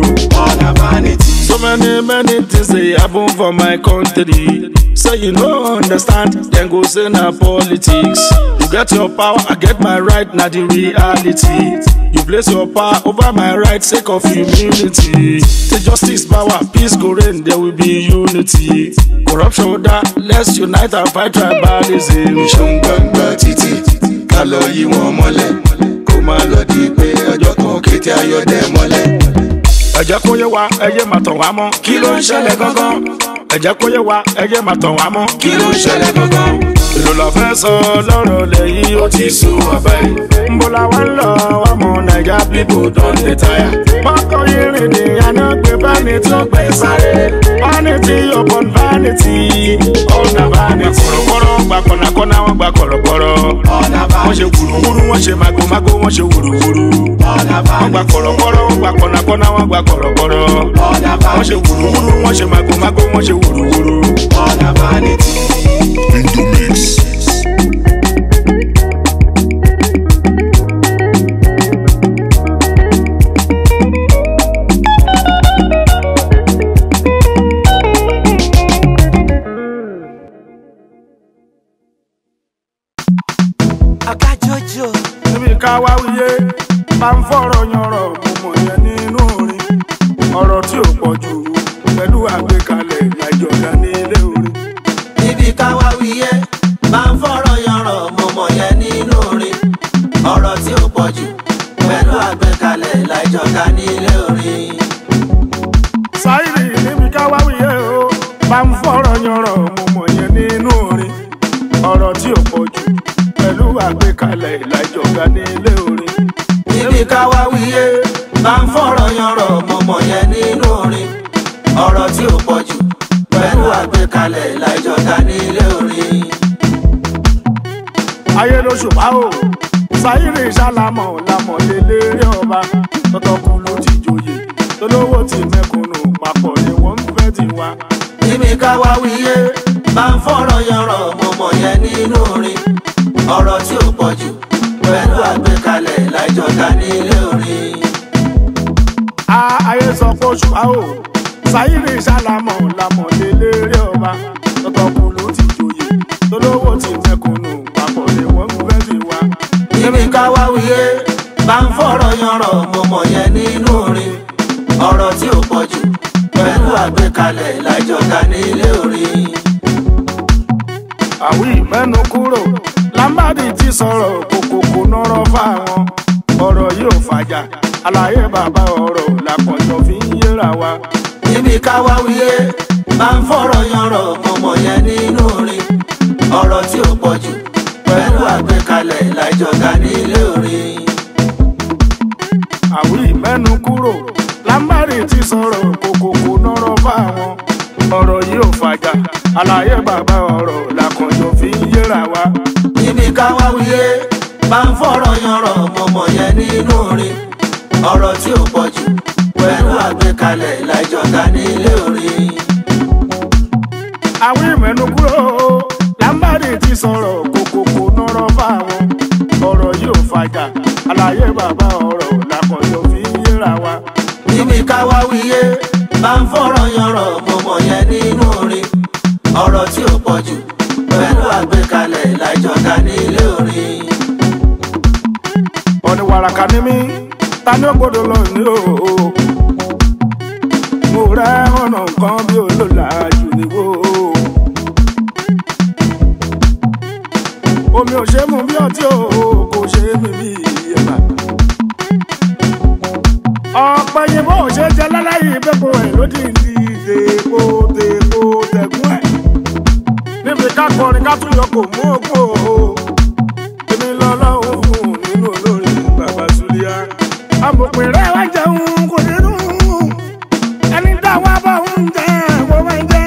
So many, many things they happen for my country. So you no understand, then go say na politics. You get your power, I get my right, na the reality. You place your power over my right, sake of humility. Say justice, power, peace go reign, there will be unity. Corruption that, let's unite and fight tribalism. ṣeun gbangba títì ká lọ yí wọn mọ́lẹ̀ kó má lọ di pé ọjọ́ kan kété ayọ̀dẹ mọ́lẹ̀. ẹ jẹ́ kó yé wa ẹ yé máa tàn wá mọ́ kí ló ń ṣẹlẹ̀ gangan ẹ jẹ́ kó yé wa ẹ yé máa tàn wá mọ́ kí ló ń ṣẹlẹ̀ gangan èló la fẹ́ sọ lọ́rọ̀ lẹ́yìn ó ti sùn ọ̀bẹ Nbola wa ń lọ ọmọ Naija people don dey tire mọ́tò irin ni àná gbé báni tó gbé sáré vanity upon vanity ọ̀nà vanity kọ̀rọ̀kọ̀rọ̀ gba kọ̀nàkọ̀nà wọn gba kọ̀rọ̀kọ̀rọ̀ wọ́n ṣe wùrùwùrù wọ́n ṣe màgòmágó wọ́n ṣe wùrùwùrù wọ́n gba kọ̀rọ̀kọ̀rọ̀ wọ́n gba kọ̀nàkọ̀nà wọ́n gba kọ̀rọ̀kọ̀rọ̀ wọ́n ṣe wùrùwùrù wọ́n ṣe màgòmágó wọ́n ṣe wùrùwùrù. ọ̀gá jojo níbi ká wá wíyé bá ń fọ̀rọ̀ yanrọ̀ mo mọ̀ yẹn nínú orin ọ̀rọ̀ tí ò pọ̀ jù pẹ̀lú àgbékalẹ̀ àjọ̀dá ní ilé orin. níbi káwá wíyé bá ń fọ̀rọ̀ yanrọ̀ mo mọ̀ yẹn nínú orin ọ̀rọ̀ tí ó pọ̀ jù pẹ̀lú àgbékalẹ̀ láìjọ̀ká nílé orin. sáírì níbi ká wá wíyé o bá ń fọ̀rọ̀ yanrọ̀ mo mọ̀ yẹn nínú orin ọ̀rọ̀ tí ò pọ̀ jù pẹ̀lú àgbékalẹ̀ àjọ̀dá ní ilé orin. níbi káwá wíyé bá ń fọ̀rọ̀ yanrọ̀ mo mọ̀ yẹn nínú orin ọ̀rọ̀ tí ó pọ̀ jù pẹ̀lú àgbékalẹ̀ láìjọ̀ká nílé orin. ayé ló ṣùpá o sáírì sálámọ̀ lámọ̀lé lérè ọba tọ́tọ́kùn ló ti joyè tolówó ti mẹ́kúnnù papọ̀ ni wọ́n ń fẹ́ ti wá. níbi káwá wíyé bá ń fọ̀rọ̀ yanrọ̀ mo mọ̀ yẹn nínú orin ọ̀rọ̀ tí ó pọ̀ jù pẹ̀lú àgbékalẹ̀ láìjọ̀ká nílé orin. a ayé sọ pé oṣù a ò sáyìnì sálámọ̀ lámọ̀lé lérè ọba tọ́tọ́kùn ló ti joyè tolówó ti mẹ́kúnnù papọ̀ ni wọ́n ń fẹ́ ti wá. níbi káwá wíyé bá ń fọ̀rọ̀ yanrọ̀ mo mọ̀ yẹn nínú orin ọ̀rọ̀ tí ó pọ̀ jù pẹ̀lú àgbékalẹ̀ láìjọ̀ká nílé orin. àwí mẹ́nu kúrò lámbàdì ti sọ̀rọ̀ kòkòkò nọ́rọ̀ fáwọn ọ̀rọ̀ yóò fàjà àlàyé bàbá ọ̀rọ̀ làpọ̀jọ́ fi ń yéra wa. níbi káwá wíyé bá ń fọ̀rọ̀ yanrọ̀ mo mọ̀ yẹn nínú orin ọ̀rọ̀ tí ó pọ̀ jù pẹ̀lú àgbékalẹ̀ láìjọ̀ká nílé orin. àwí mẹ́nu kúrò lámbàdì ti sọ̀rọ̀ kòkòkò nọ́rọ̀ fáwọn ọ̀rọ̀ yóò fàjà àlàyé bàbá ọ̀rọ̀ làpọ̀jọ́ fi ń yéra wa. níbi káwá wíyé bá ń fọ̀rọ̀ yanrọ̀ mo mọ̀ yẹn nínú orin ọ̀rọ̀ tí ó pọ̀ jù kalẹ̀ láìjọka nílé orin. àwọn ìmẹ̀nu kúrò lámbàdì ti sọ̀rọ̀ kòkòkò nọ́rọ̀ fáwọn ọ̀rọ̀ yóò fàjà àlàyé bàbá ọ̀rọ̀ làkọ̀yọ̀ fi yéra wa. níbi káwá wíyé bá ń fọ̀rọ̀ yanrọ̀ mo mọ̀ yẹn nínú orin ọ̀rọ̀ tí ó pọ̀ jù pẹ̀lú àgbékalẹ̀ láìjọka nílé orin. ọ̀nì wàràkà ni mí ta ni ó gbọ́dọ̀ lọ ní o. mo rẹ́ ọ̀nà nǹkan bí olóòlà jù níwò. omi ò ṣe é mu bí ọtí o kò ṣe é mi bí ẹ̀bà. ọ̀pọ̀ yìnbọn ò ṣe é jẹ láláyé ìbẹ́pọ̀ ẹ̀ lódì ní ìdèkò dèkò tẹ̀gún ẹ̀. níbi ká kọrin ká tún yọ kò mú òkú o èmi lọ́lọ́run fún nínú olórin bàbá Suliya. amòpin rẹ̀ wá jẹun kò nínú ẹni táwa bá ń jẹ kó máa jẹ.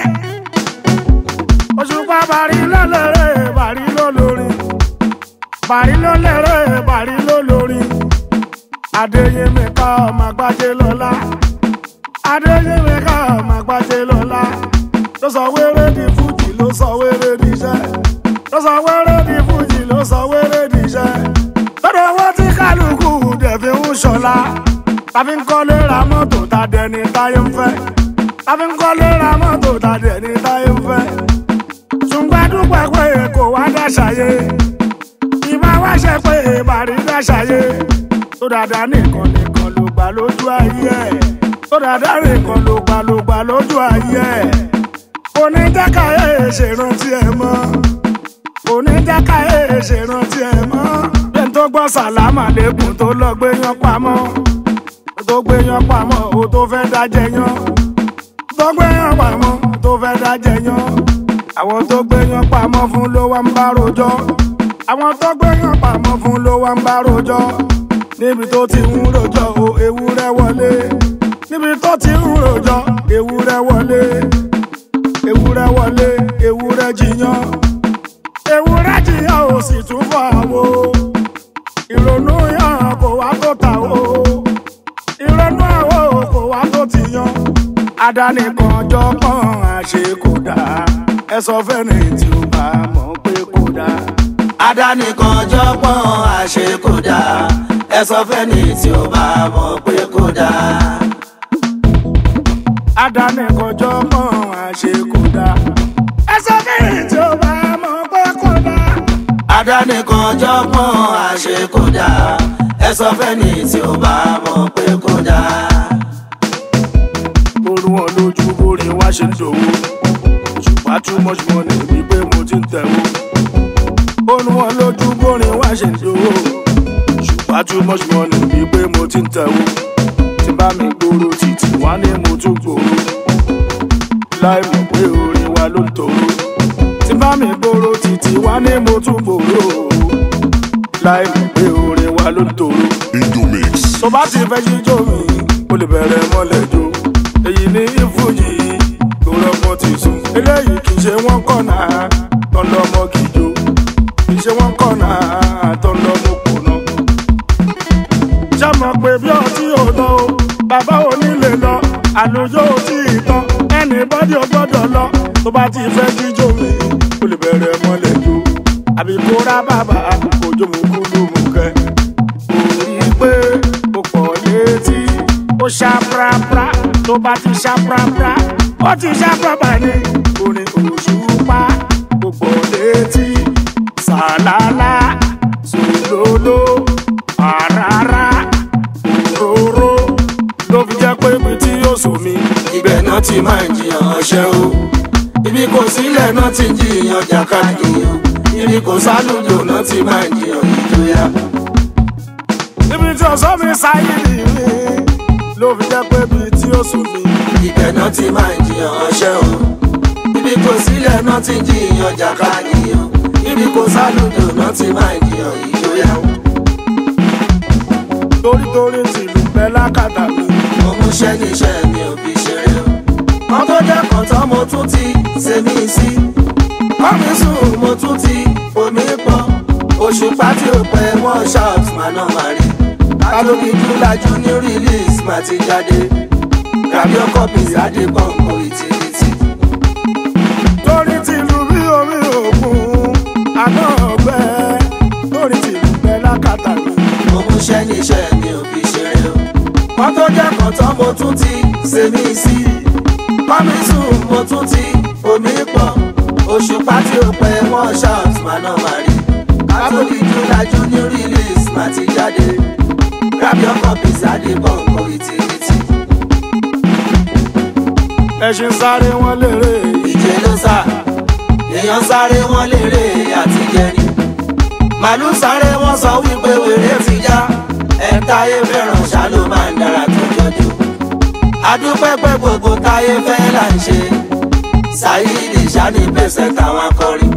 òṣùpá bàrí lọ́lẹ́rẹ́ bàrí lọ́lọ́rin bàrí lọ́lẹ́rẹ́ bàrí lọ́lọ́rin adéyẹmí ká ọmọ àgbájé lọ́lá adéyẹmí ká ọmọ àgbájé lọ́lá ló sọ wéré di fújì ló sọ wéré di iṣẹ́ ló sọ wéré di fújì ló sọ wéré di iṣẹ́ lọ́dọ̀ owó tí kálukú dẹ̀ fi ń ṣọlá tàbí ń kọ́lé ra mọ́tò tá dẹni táyé ń fẹ́ tàbí ń kọ́lé ra mọ́tò tá dẹni táyé ń fẹ́ ṣùgbọ́n dúpẹ́ pé kò wá dáṣàyé ìbá wá ṣe pé bàrí dáṣàyé tó dáadáa nìkan nìkan ló gbà lójú ayé ẹ̀ tó dáadáa nìkan ló gbà ló gbà lójú ayé ẹ̀ oníjàkáyé ṣèrántí ẹ̀ mọ́ oníjàkáyé ṣèrántí ẹ̀ mọ́ bí n tó gbọ́ sàlámà lẹ́kùn tó lọ gbé yan pamọ́ tó gbé yan pamọ́ o tó fẹ́ dájẹ́ yan tó gbé yan pamọ́ tó fẹ́ dájẹ́ yan àwọn tó gbé yan pamọ́ fún ló wá ń bá rojọ́ àwọn tó gbé yan pamọ́ fún ló wá ń bá rojọ́ níbi tó ti ń rojọ́ o ewúrẹ́ wọlé níbi tó ti ń rojọ́ ewúrẹ́ wọlé ewúrẹ́ wọlé ewúrẹ́ jiyàn ewúrẹ́ jiyàn ò sì tún fọ àwo ìrònú yàn kò wá tó ta o ìrònú àwo kò wá tó ti yan adánìkan jọpọ̀n àṣekòdà ẹ sọ fẹ́ni tí ó bá mọ̀ pé kò dáa. adánìkan jọpọ̀n àṣekòdà ẹ sọ fẹ́ni tí ó bá mọ̀ pé kò dáa. adánìkan jọpọ̀n àṣekòdà ẹ sọ fẹ́ni tí ó bá mọ̀ pé kò dáa. adánìkan jọpọ̀n àṣekòdà ẹ sọ fẹ́ni tí ó bá mọ̀ pé kò dáa. orú wọn lójú bórí wá ṣe ń dòwó ṣùgbọ́n too much money wípé mo ti ń tẹ̀wó. orú wọn lójú bórí wá ṣe ń dòwó ṣùgbọ́n too much money wípé mo ti ń tẹ̀wó. tí bá mi gbòòrò títì wá ní mo tún gbòòrò láì mọ̀ pé orin wa ló ń tòrò. tí bá mi gbòòrò títì wá ní mo tún gbòòrò láì mọ̀ pé orin wa ló ń tòrò Indomix. tó bá ti fẹ́ jíjó mi o lè bẹ̀rẹ̀ mọ́lẹ̀ jó èyí ní ìfújì tó rọ́gbọ́n ti sùn eléyìí kì í ṣe wọ́n kọ̀nà tán lọ́mọ kìjó kì í ṣe wọ́n kọ̀nà tán lọ́mọ kùnà. ṣé mọ̀ pé bí ọtí ò lọ o bàbá ò ní lè lọ àlùjọ ò tí ì tán ẹnì bọ́dí ò gbọ́dọ̀ lọ tó bá ti fẹ́ jíjó mi o lè bẹ̀rẹ̀ mọ́lẹ̀ jó àbí kó rá bàbá òjò mú kúlù mú kẹ́ orí pé ó pọ̀ létí ó ṣá prapra tó bá ti ṣá prapra ó ti ṣá prapra ní orin òṣùpá ó pọ̀ létí sàlálà sòlóló àràrà òróró ló fi jẹ́ pé ibi tí yóò sùn mí ibẹ̀ náà ti máa ń jiyàn ọṣẹ́ o ibi kò sílẹ̀ náà ti ń jiyàn jàkadì o ibi kò sálùjò náà ti máa ń jiyàn ìjọya. ibi tí ọ̀sán mi sáyé nìyí ló fi jẹ́ pé ibi tí yóò sùn mí. ibẹ̀ náà ti máa ń jiyàn ọṣẹ́ o ibi kò sílẹ̀ náà ti ń jiyàn jàkadì o ibi kò sálùjò náà ti máa ń jiyàn ìjọya. torí torí tìlú bẹ́ẹ̀ lákàtà mi. mo mú iṣẹ́ níṣẹ́ mi ò fi ṣeré o. kan tó jẹ́ kan tán mo tún ti ṣe mí sí. kọ́mi sùn mo tún ti omi pọ̀. òṣùpá tí ó pẹ́ wọ́n shout máa ná máa rí. kálókì júlájú ní release máa ti jáde. grab your copies adébọ̀nkọ ìtìrìtì. torí tìlú bí omi òkun àná ọgbẹ torí tìlú bẹ lákàtà mi. mo múṣẹ́ níṣẹ́ mi ò fi ṣeré o. wọ́n tó jẹ́ kan tán mo tún ti ṣe mí sí. kọ́mísùn mo tún ti omi pọ̀. òṣùpá tí ó pẹ́ wọ́n shout máa náà máa rí. kátólì júlájú ní release máa ti jáde. grab your copies adébọ̀nkọ ìtìrìtì. ẹṣin sáré wọn lérè ìje ló sá èèyàn sáré wọn lérè àti jẹrin màálù sáré wọn sọ wípé wèrè ti já ẹ̀ńtáyé fẹ́ràn ṣá ló máa ń dára tó jọjú adúpẹ́ pé gbogbo táyé fẹ́ là ń ṣe ṣáyídì ṣáni pèsè táwọn akọrin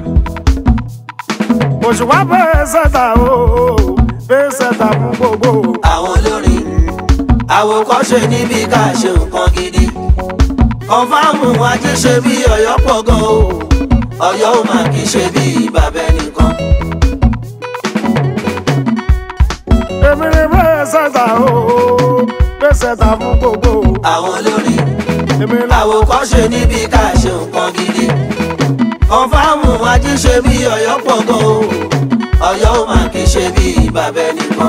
òṣùwà bẹ́ẹ̀ sẹ́ta o bẹ́ẹ̀ sẹ́ta fún gbogbo. àwọn olórin àwòkọ́ṣe níbi ká ṣe nǹkan gidi kọ̀ǹfàmù ajé ṣe bí ọ̀yọ́ pọ̀ gan o ọ̀yọ́ ò máa kí ṣe bí bàbá ẹnìkan. èmi ni bẹ́ẹ̀ sẹ́ta o bẹ́ẹ̀ sẹ́ta fún gbogbo. àwọn olórin èmi làwọn àwòkọ́ṣe níbi ká ṣe nǹkan gidi kọ̀ǹfàmù ajé ṣe bí ọ̀yọ́ pọ̀ gan o ọ̀yọ́ ò máa kí ṣe bí bàbá ẹnìkan.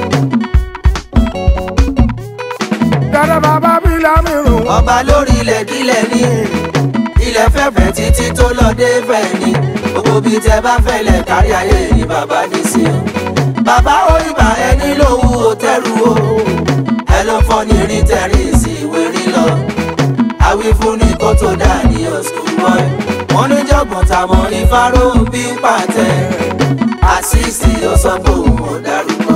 dáadáa bàbá mi lámìrún. ọba lórí ilẹ̀ kílẹ̀ ní ilẹ̀ fẹ́fẹ́ títí tó lọ dé fẹ́ ni gbogbo bíi tẹ bá fẹ́lẹ̀ kárí ayé ni bàbá ní sí o. bàbá òyìnbá ẹni lówó tẹ́rù o ẹ ló fọ́ ní rí tẹ̀rí sí ìwé rí lọ. àwífún ni kó tó dà ní school boy wọ́n ní jọ̀gbọ̀n tàmọ́ ìfáró bí ń pàtẹ àṣìṣì ó sọ pé òun ò dárúkọ.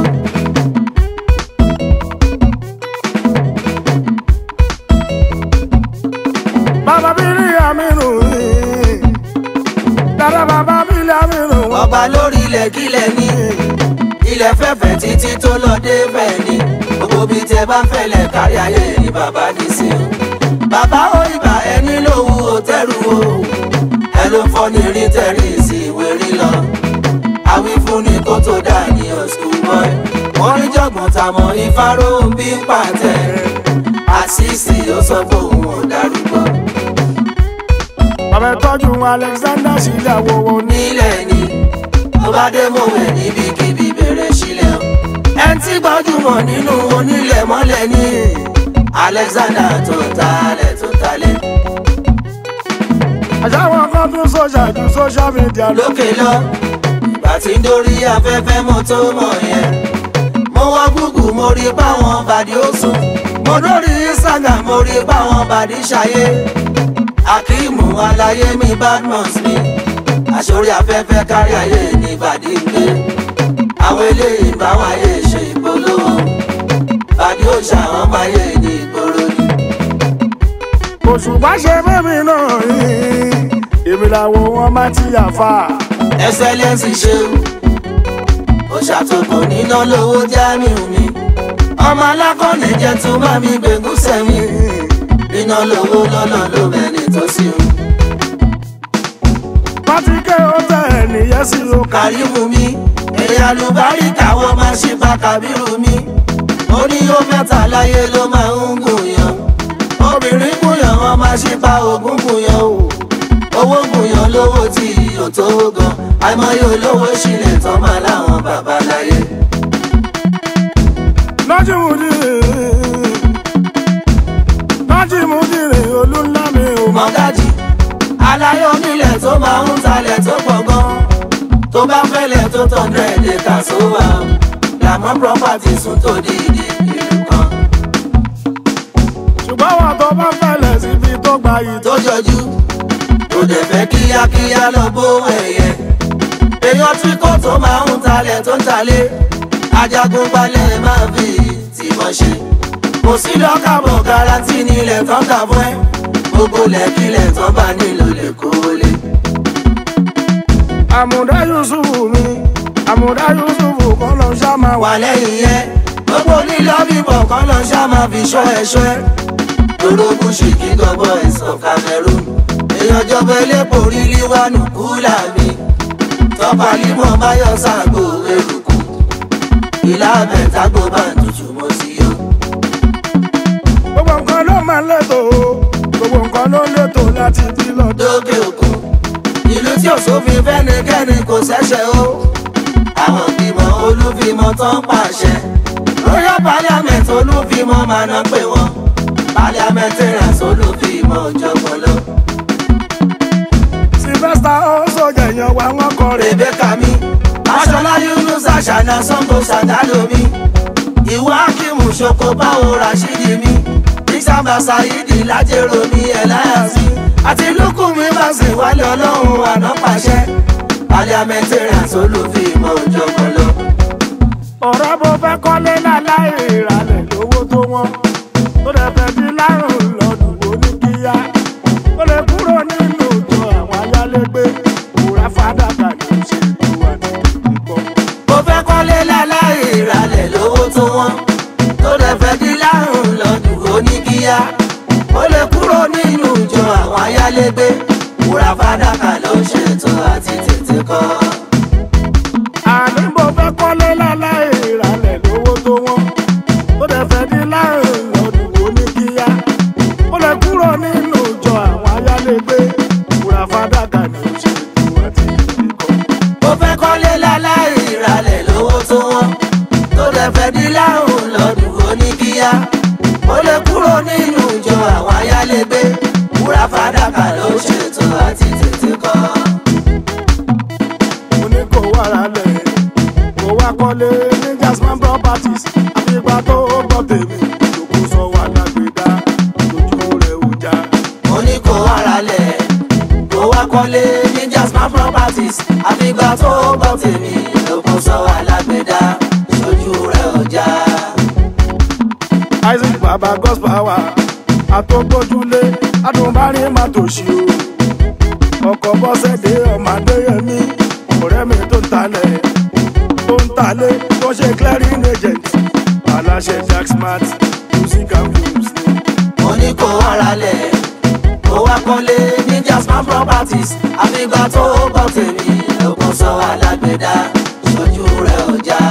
bàbá mi rí àmìrún. dáadáa bàbá mi lámìrún. ọba lórí ilẹ̀ kílẹ̀ ní ilẹ̀ fẹ́fẹ́ títí tó lọ dé bẹ́ẹ̀ ni gbogbo bíi tẹ bá ń fẹ́lẹ̀ kárí ayé ni bàbá ní sí o. bàbá òyìnbá ẹni lówó òtẹ́rù o ẹ ló fọ́ ní rí tẹ̀rí sí ìwé rí lọ. àwífún ni kó tó dà ní school boy wọ́n rí jọ̀gbọ̀n tàmọ́ ìfáró ń bí ń pàtẹ àṣìṣì ó sọ pé òun ò dárúkọ. bàbá tọ́jú alexander sílẹ̀ àwòwò ní. nílẹ̀ ni tó bá dé mọ̀wé níbikíbi bẹ̀rẹ̀ sílẹ̀ o. ẹn tí gbajúmọ̀ nínú onílẹ̀ mọ́lẹ̀ ní alexander tó talẹ̀ tó talẹ̀. àṣàwọn kan tún sọ́jà ju social media lọ. lókè lọ ìgbà tí ń dórí afẹ́fẹ́ mo tó mọ̀ yẹn. mo wá gúgù mo rí báwọn bàdí ó sùn. mo dórí instagram mo rí báwọn bàdí ṣayé. akíìmù aláyé mi badmus mi. àṣorí afẹ́fẹ́ kárí ayé ní bàdí ń gbé. àwọn eléyìí báwọn ayé ṣe ìpolówó. bàdí ó ṣàwọn máyé ní ìgboro ni. òṣùpá ṣe mẹ́mi náà yìí. èmi làwọn wọn máa ti yà fà. ẹsẹlẹsì ṣeun ó ṣàtòkò níná lówó jámíù mi ọmọ alákọ̀ọ́nì jẹ́ tó bá mi gbẹ̀gùn sẹ́mi níná lówó lọ́nà ló bẹ̀rẹ̀ tó sí o. pátíkẹ́ hotel nìyẹn sì ló kà. kàrímù mi èyí àlùbárí káwọn máa ṣe bá kábírù mi ó ní ó mẹ́ta láyé ló máa ń gùn yàn obìnrin gùn yàn wọn máa ṣe bá ogún gùn yàn o owó gùn yàn lówó tí ò tó gan àìmọye olówó sílẹ̀ tán máa láwọn bàbá láyé. nájìmùdì nájìmùdì rè olúńlá mi ò mọ. mọ́gájì aláyọ̀ nílẹ̀ tó máa ń talẹ̀ tó pọ̀ gan tó bá fẹ́lẹ̀ tó tán dẹ́ẹ̀dẹ̀ kà sówà làmọ́ property sùn tó di ìdí ìlú kan ṣùgbọ́n wọn tó bá fẹ́lẹ̀ síbi tó gba yìí tó. tó jọjú kò dẹ̀ fẹ́ kíákíá lọ bó ẹ̀yẹ èèyàn tí kò tó máa ń talẹ̀ tó ń talẹ̀ ajagun balẹ̀ máa fi tìmọ̀ ṣe kò sí lọ́kàbọ̀ garanti nílẹ̀ tán kà fún ẹ gbogbo lẹ́kílẹ̀ tán bá nílò lè kó lé. àmùdá yusufu mi àmùdá yusufu kọ́ lọ ṣá máa wà. wà lẹ́yìn yẹn gbogbo lílọ bíbọ̀ kan lọ ṣá máa fi ṣọ́ ẹ̀ṣọ́ ẹ̀. lórógùn ṣìkì gọ́bọ̀ ẹ̀sán cameroon èèyàn jọba elépo rí líwánù kúlà mi tọ́pa límọ̀ báyọ̀ sáàgbó eruku ìlà abẹ́tàgbó bá ń tutù mọ́ sí yó. gbogbo nǹkan ló máa máa ń létò o gbogbo nǹkan ló ń létò láti bí lọ́dọ̀. lókè òkun ìlú tí òṣòfin fẹ́nikẹ́ni kò ṣẹ̀ṣẹ̀ o àwọn ìgbìmọ̀ olúfimọ́ tó ń pàṣẹ royal parliament olúfimọ́ máa ná pé wọ́n parliamentarians olúfimọ́ ọ̀jọ̀gbọ́n lọ. sylvester ó sọjà èèyàn wa wọn kọ rè rebecca mi aṣọlá yunus àṣàna sango ṣàdálómi ìwà akimu ṣoko báwo rashidi mi isamba saidi lájẹrò mi ẹláyàsí àti lukumi bàṣẹ wálé ọlọ́run àná pàṣẹ parliamentarians olùfimọ́ ọ̀jọ̀gbọ́n lọ. ọ̀rẹ́ bó fẹ́ kọ́lé láláì ìrànlẹ̀ lówó tó wọ́n tó dẹ̀ fẹ́ bí lárùn lọ́dún wo ní kíá ó lè kúrò nínú ìjọ àwọn ayálégbé òwúrà fàdákà ní ìṣèlú àti ìkọ́. mo fẹ́ kọ́lé láláì ìrànlẹ̀ lówó tó wọ́n tó dẹ̀ fẹ́ di lárùn lọ́dún oníkíá ó lè kúrò nínú ìjọ àwọn ayálégbé wúrà fàdákà ló ń ṣètò àti tètè kọ́. àní mo fẹ́ kọ́lé láláì ìrànlẹ̀ lówó tó wọ́n tó dẹ̀ fẹ́ bí lárùn lọ́dún wo ní kíá ó lè kúrò nínú ìjọ àwọn ayálégbé òwúrà fàdákà ní ìṣèlú àti ìkọ́. mo fẹ́ kọ́lé láláì ìrànlẹ̀ lówó tó wọ́n tó dẹ̀ fẹ́ di lárùn lọ́dún oníkíá ó lè kúrò nínú ìjọ àwọn ayálégbé wúrà fàdákà ló ń ṣètò àti tètè kọ́. mo ní kó wá ralẹ̀ kó wá kọ́lé ní jasmine properties àfìgbà tó gbọ́ tèmi lóko sọ wà lágbèdá lójú rẹ̀ ò já. mo ní kó ara lẹ̀ kó wá kọ́lé ní jasmine properties àfìgbà tó gbọ́ tèmi lóko sọ alágbèdá sójú rẹ̀ ọjà. isaac baba gospel wa àtọ́gbójúlé adùnbárin má tòṣì o ọkọ̀ bọ́sẹ̀dé ọmọdéyẹmí ọ̀rẹ́ mi tó ń talẹ̀ tó ń talé tó ṣe clearing agent aláṣẹ jack smart music and films ni. mo ní kó ara lẹ̀ kó wá kọ́lé ní jasmine properties àfìgbà tó gbọ́ tèmi lóko sọ alágbèdá sójú rẹ̀ ọjà.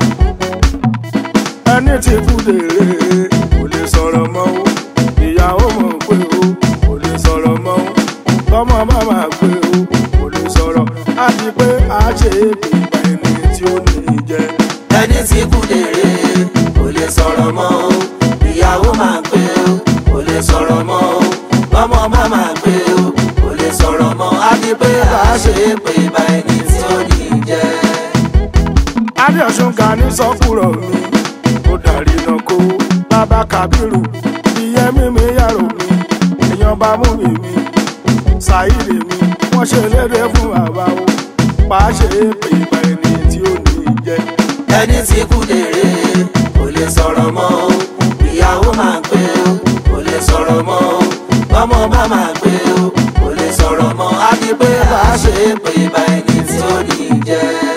ẹni tí kú lèrè kò lè sọ̀rọ̀ mọ́ o ìyàwó mọ̀ pé o kò lè sọ̀rọ̀ mọ́ o tọmọ bá máa pé o kò lè sọ̀rọ̀ á di pé a ṣe é pè bá ẹni tí ó ní í jẹ. ẹni tí kú lèrè kò lè sọ̀rọ̀ mọ́ o ìyàwó máa pé o kò lè sọ̀rọ̀ mọ́ o bọ́mọ bá máa pé o kò lè sọ̀rọ̀ mọ́ á di pé bá a ṣe é pé bá ẹni tí ó ní í jẹ́. adéọ̀sùn ga ní sọ́kùrọ̀ mi ó darí iná kó bàbá kábírù ìyẹn mímí yàrá mi èèyàn bá mú mi mi ṣàìrè mi wọ́n ṣe léde fún bàbá o pàá ṣe é pè bá ẹni tí ó ní í jẹ. ẹni tí kú lèrè kò lè sọ̀rọ̀ mọ́ o ìyàwó máa pé o kò lè sọ̀rọ̀ mọ́ o bọ́mọ bá máa pé o kò lè sọ̀rọ̀ mọ́ á di pé bá a ṣe é pé bá ẹni tí ó ní í jẹ́.